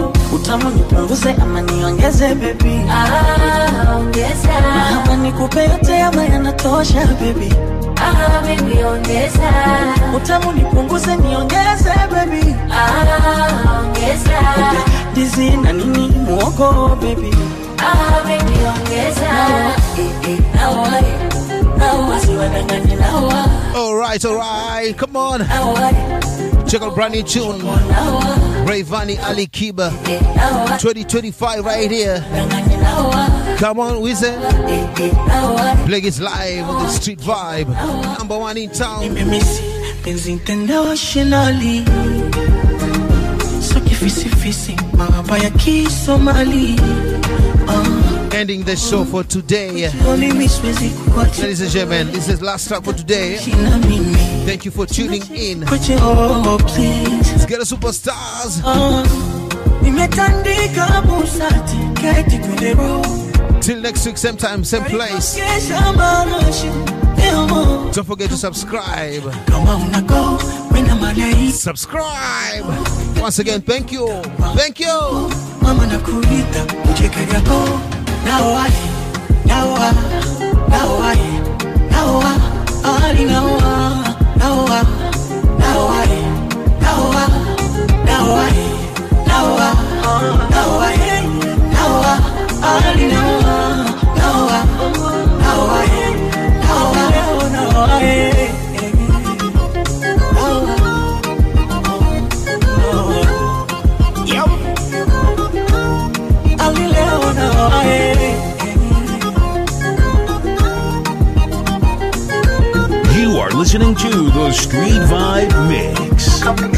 utamu nipunguze ama niongeze baby Ah, ongeza. ama nikupe yote ama yanatosha baby Ah, baby, ongeza. utamu nipunguze niongeze baby Ah, ongeza. dizi na nini muogo baby Ah, baby, ongeza. nawa nawa siwadanganye nawa All right, all right, come on. Check out brand new tune. Rayvani Ali Kiba. 2025 right here. Come on, Wizard. Play it live on the street vibe. Number one in town. penzi internationally so kifisifisi mahaba ya kisomali Ending the show for today. uh, mimi siwezi kuacha Ladies and gentlemen, this is last track for today. na mimi Thank you for tuning in. Kwache, oh, please Let's get a superstars. uh, nimetandika busati keti kwenye roho Till next week, same time, same place. kesha marashi emo Don't forget to subscribe. kama unago wena malai Subscribe. Once again, thank you. Thank you. mama nakuita ucheke yako nawa nawa nawa nawa ali nawa nawa nawa nawa nawa nawa nawa nawa ali nawa nawa nawa nawa nawa Yep. Ali leo nawa You are listening to the Street Vibe Mix.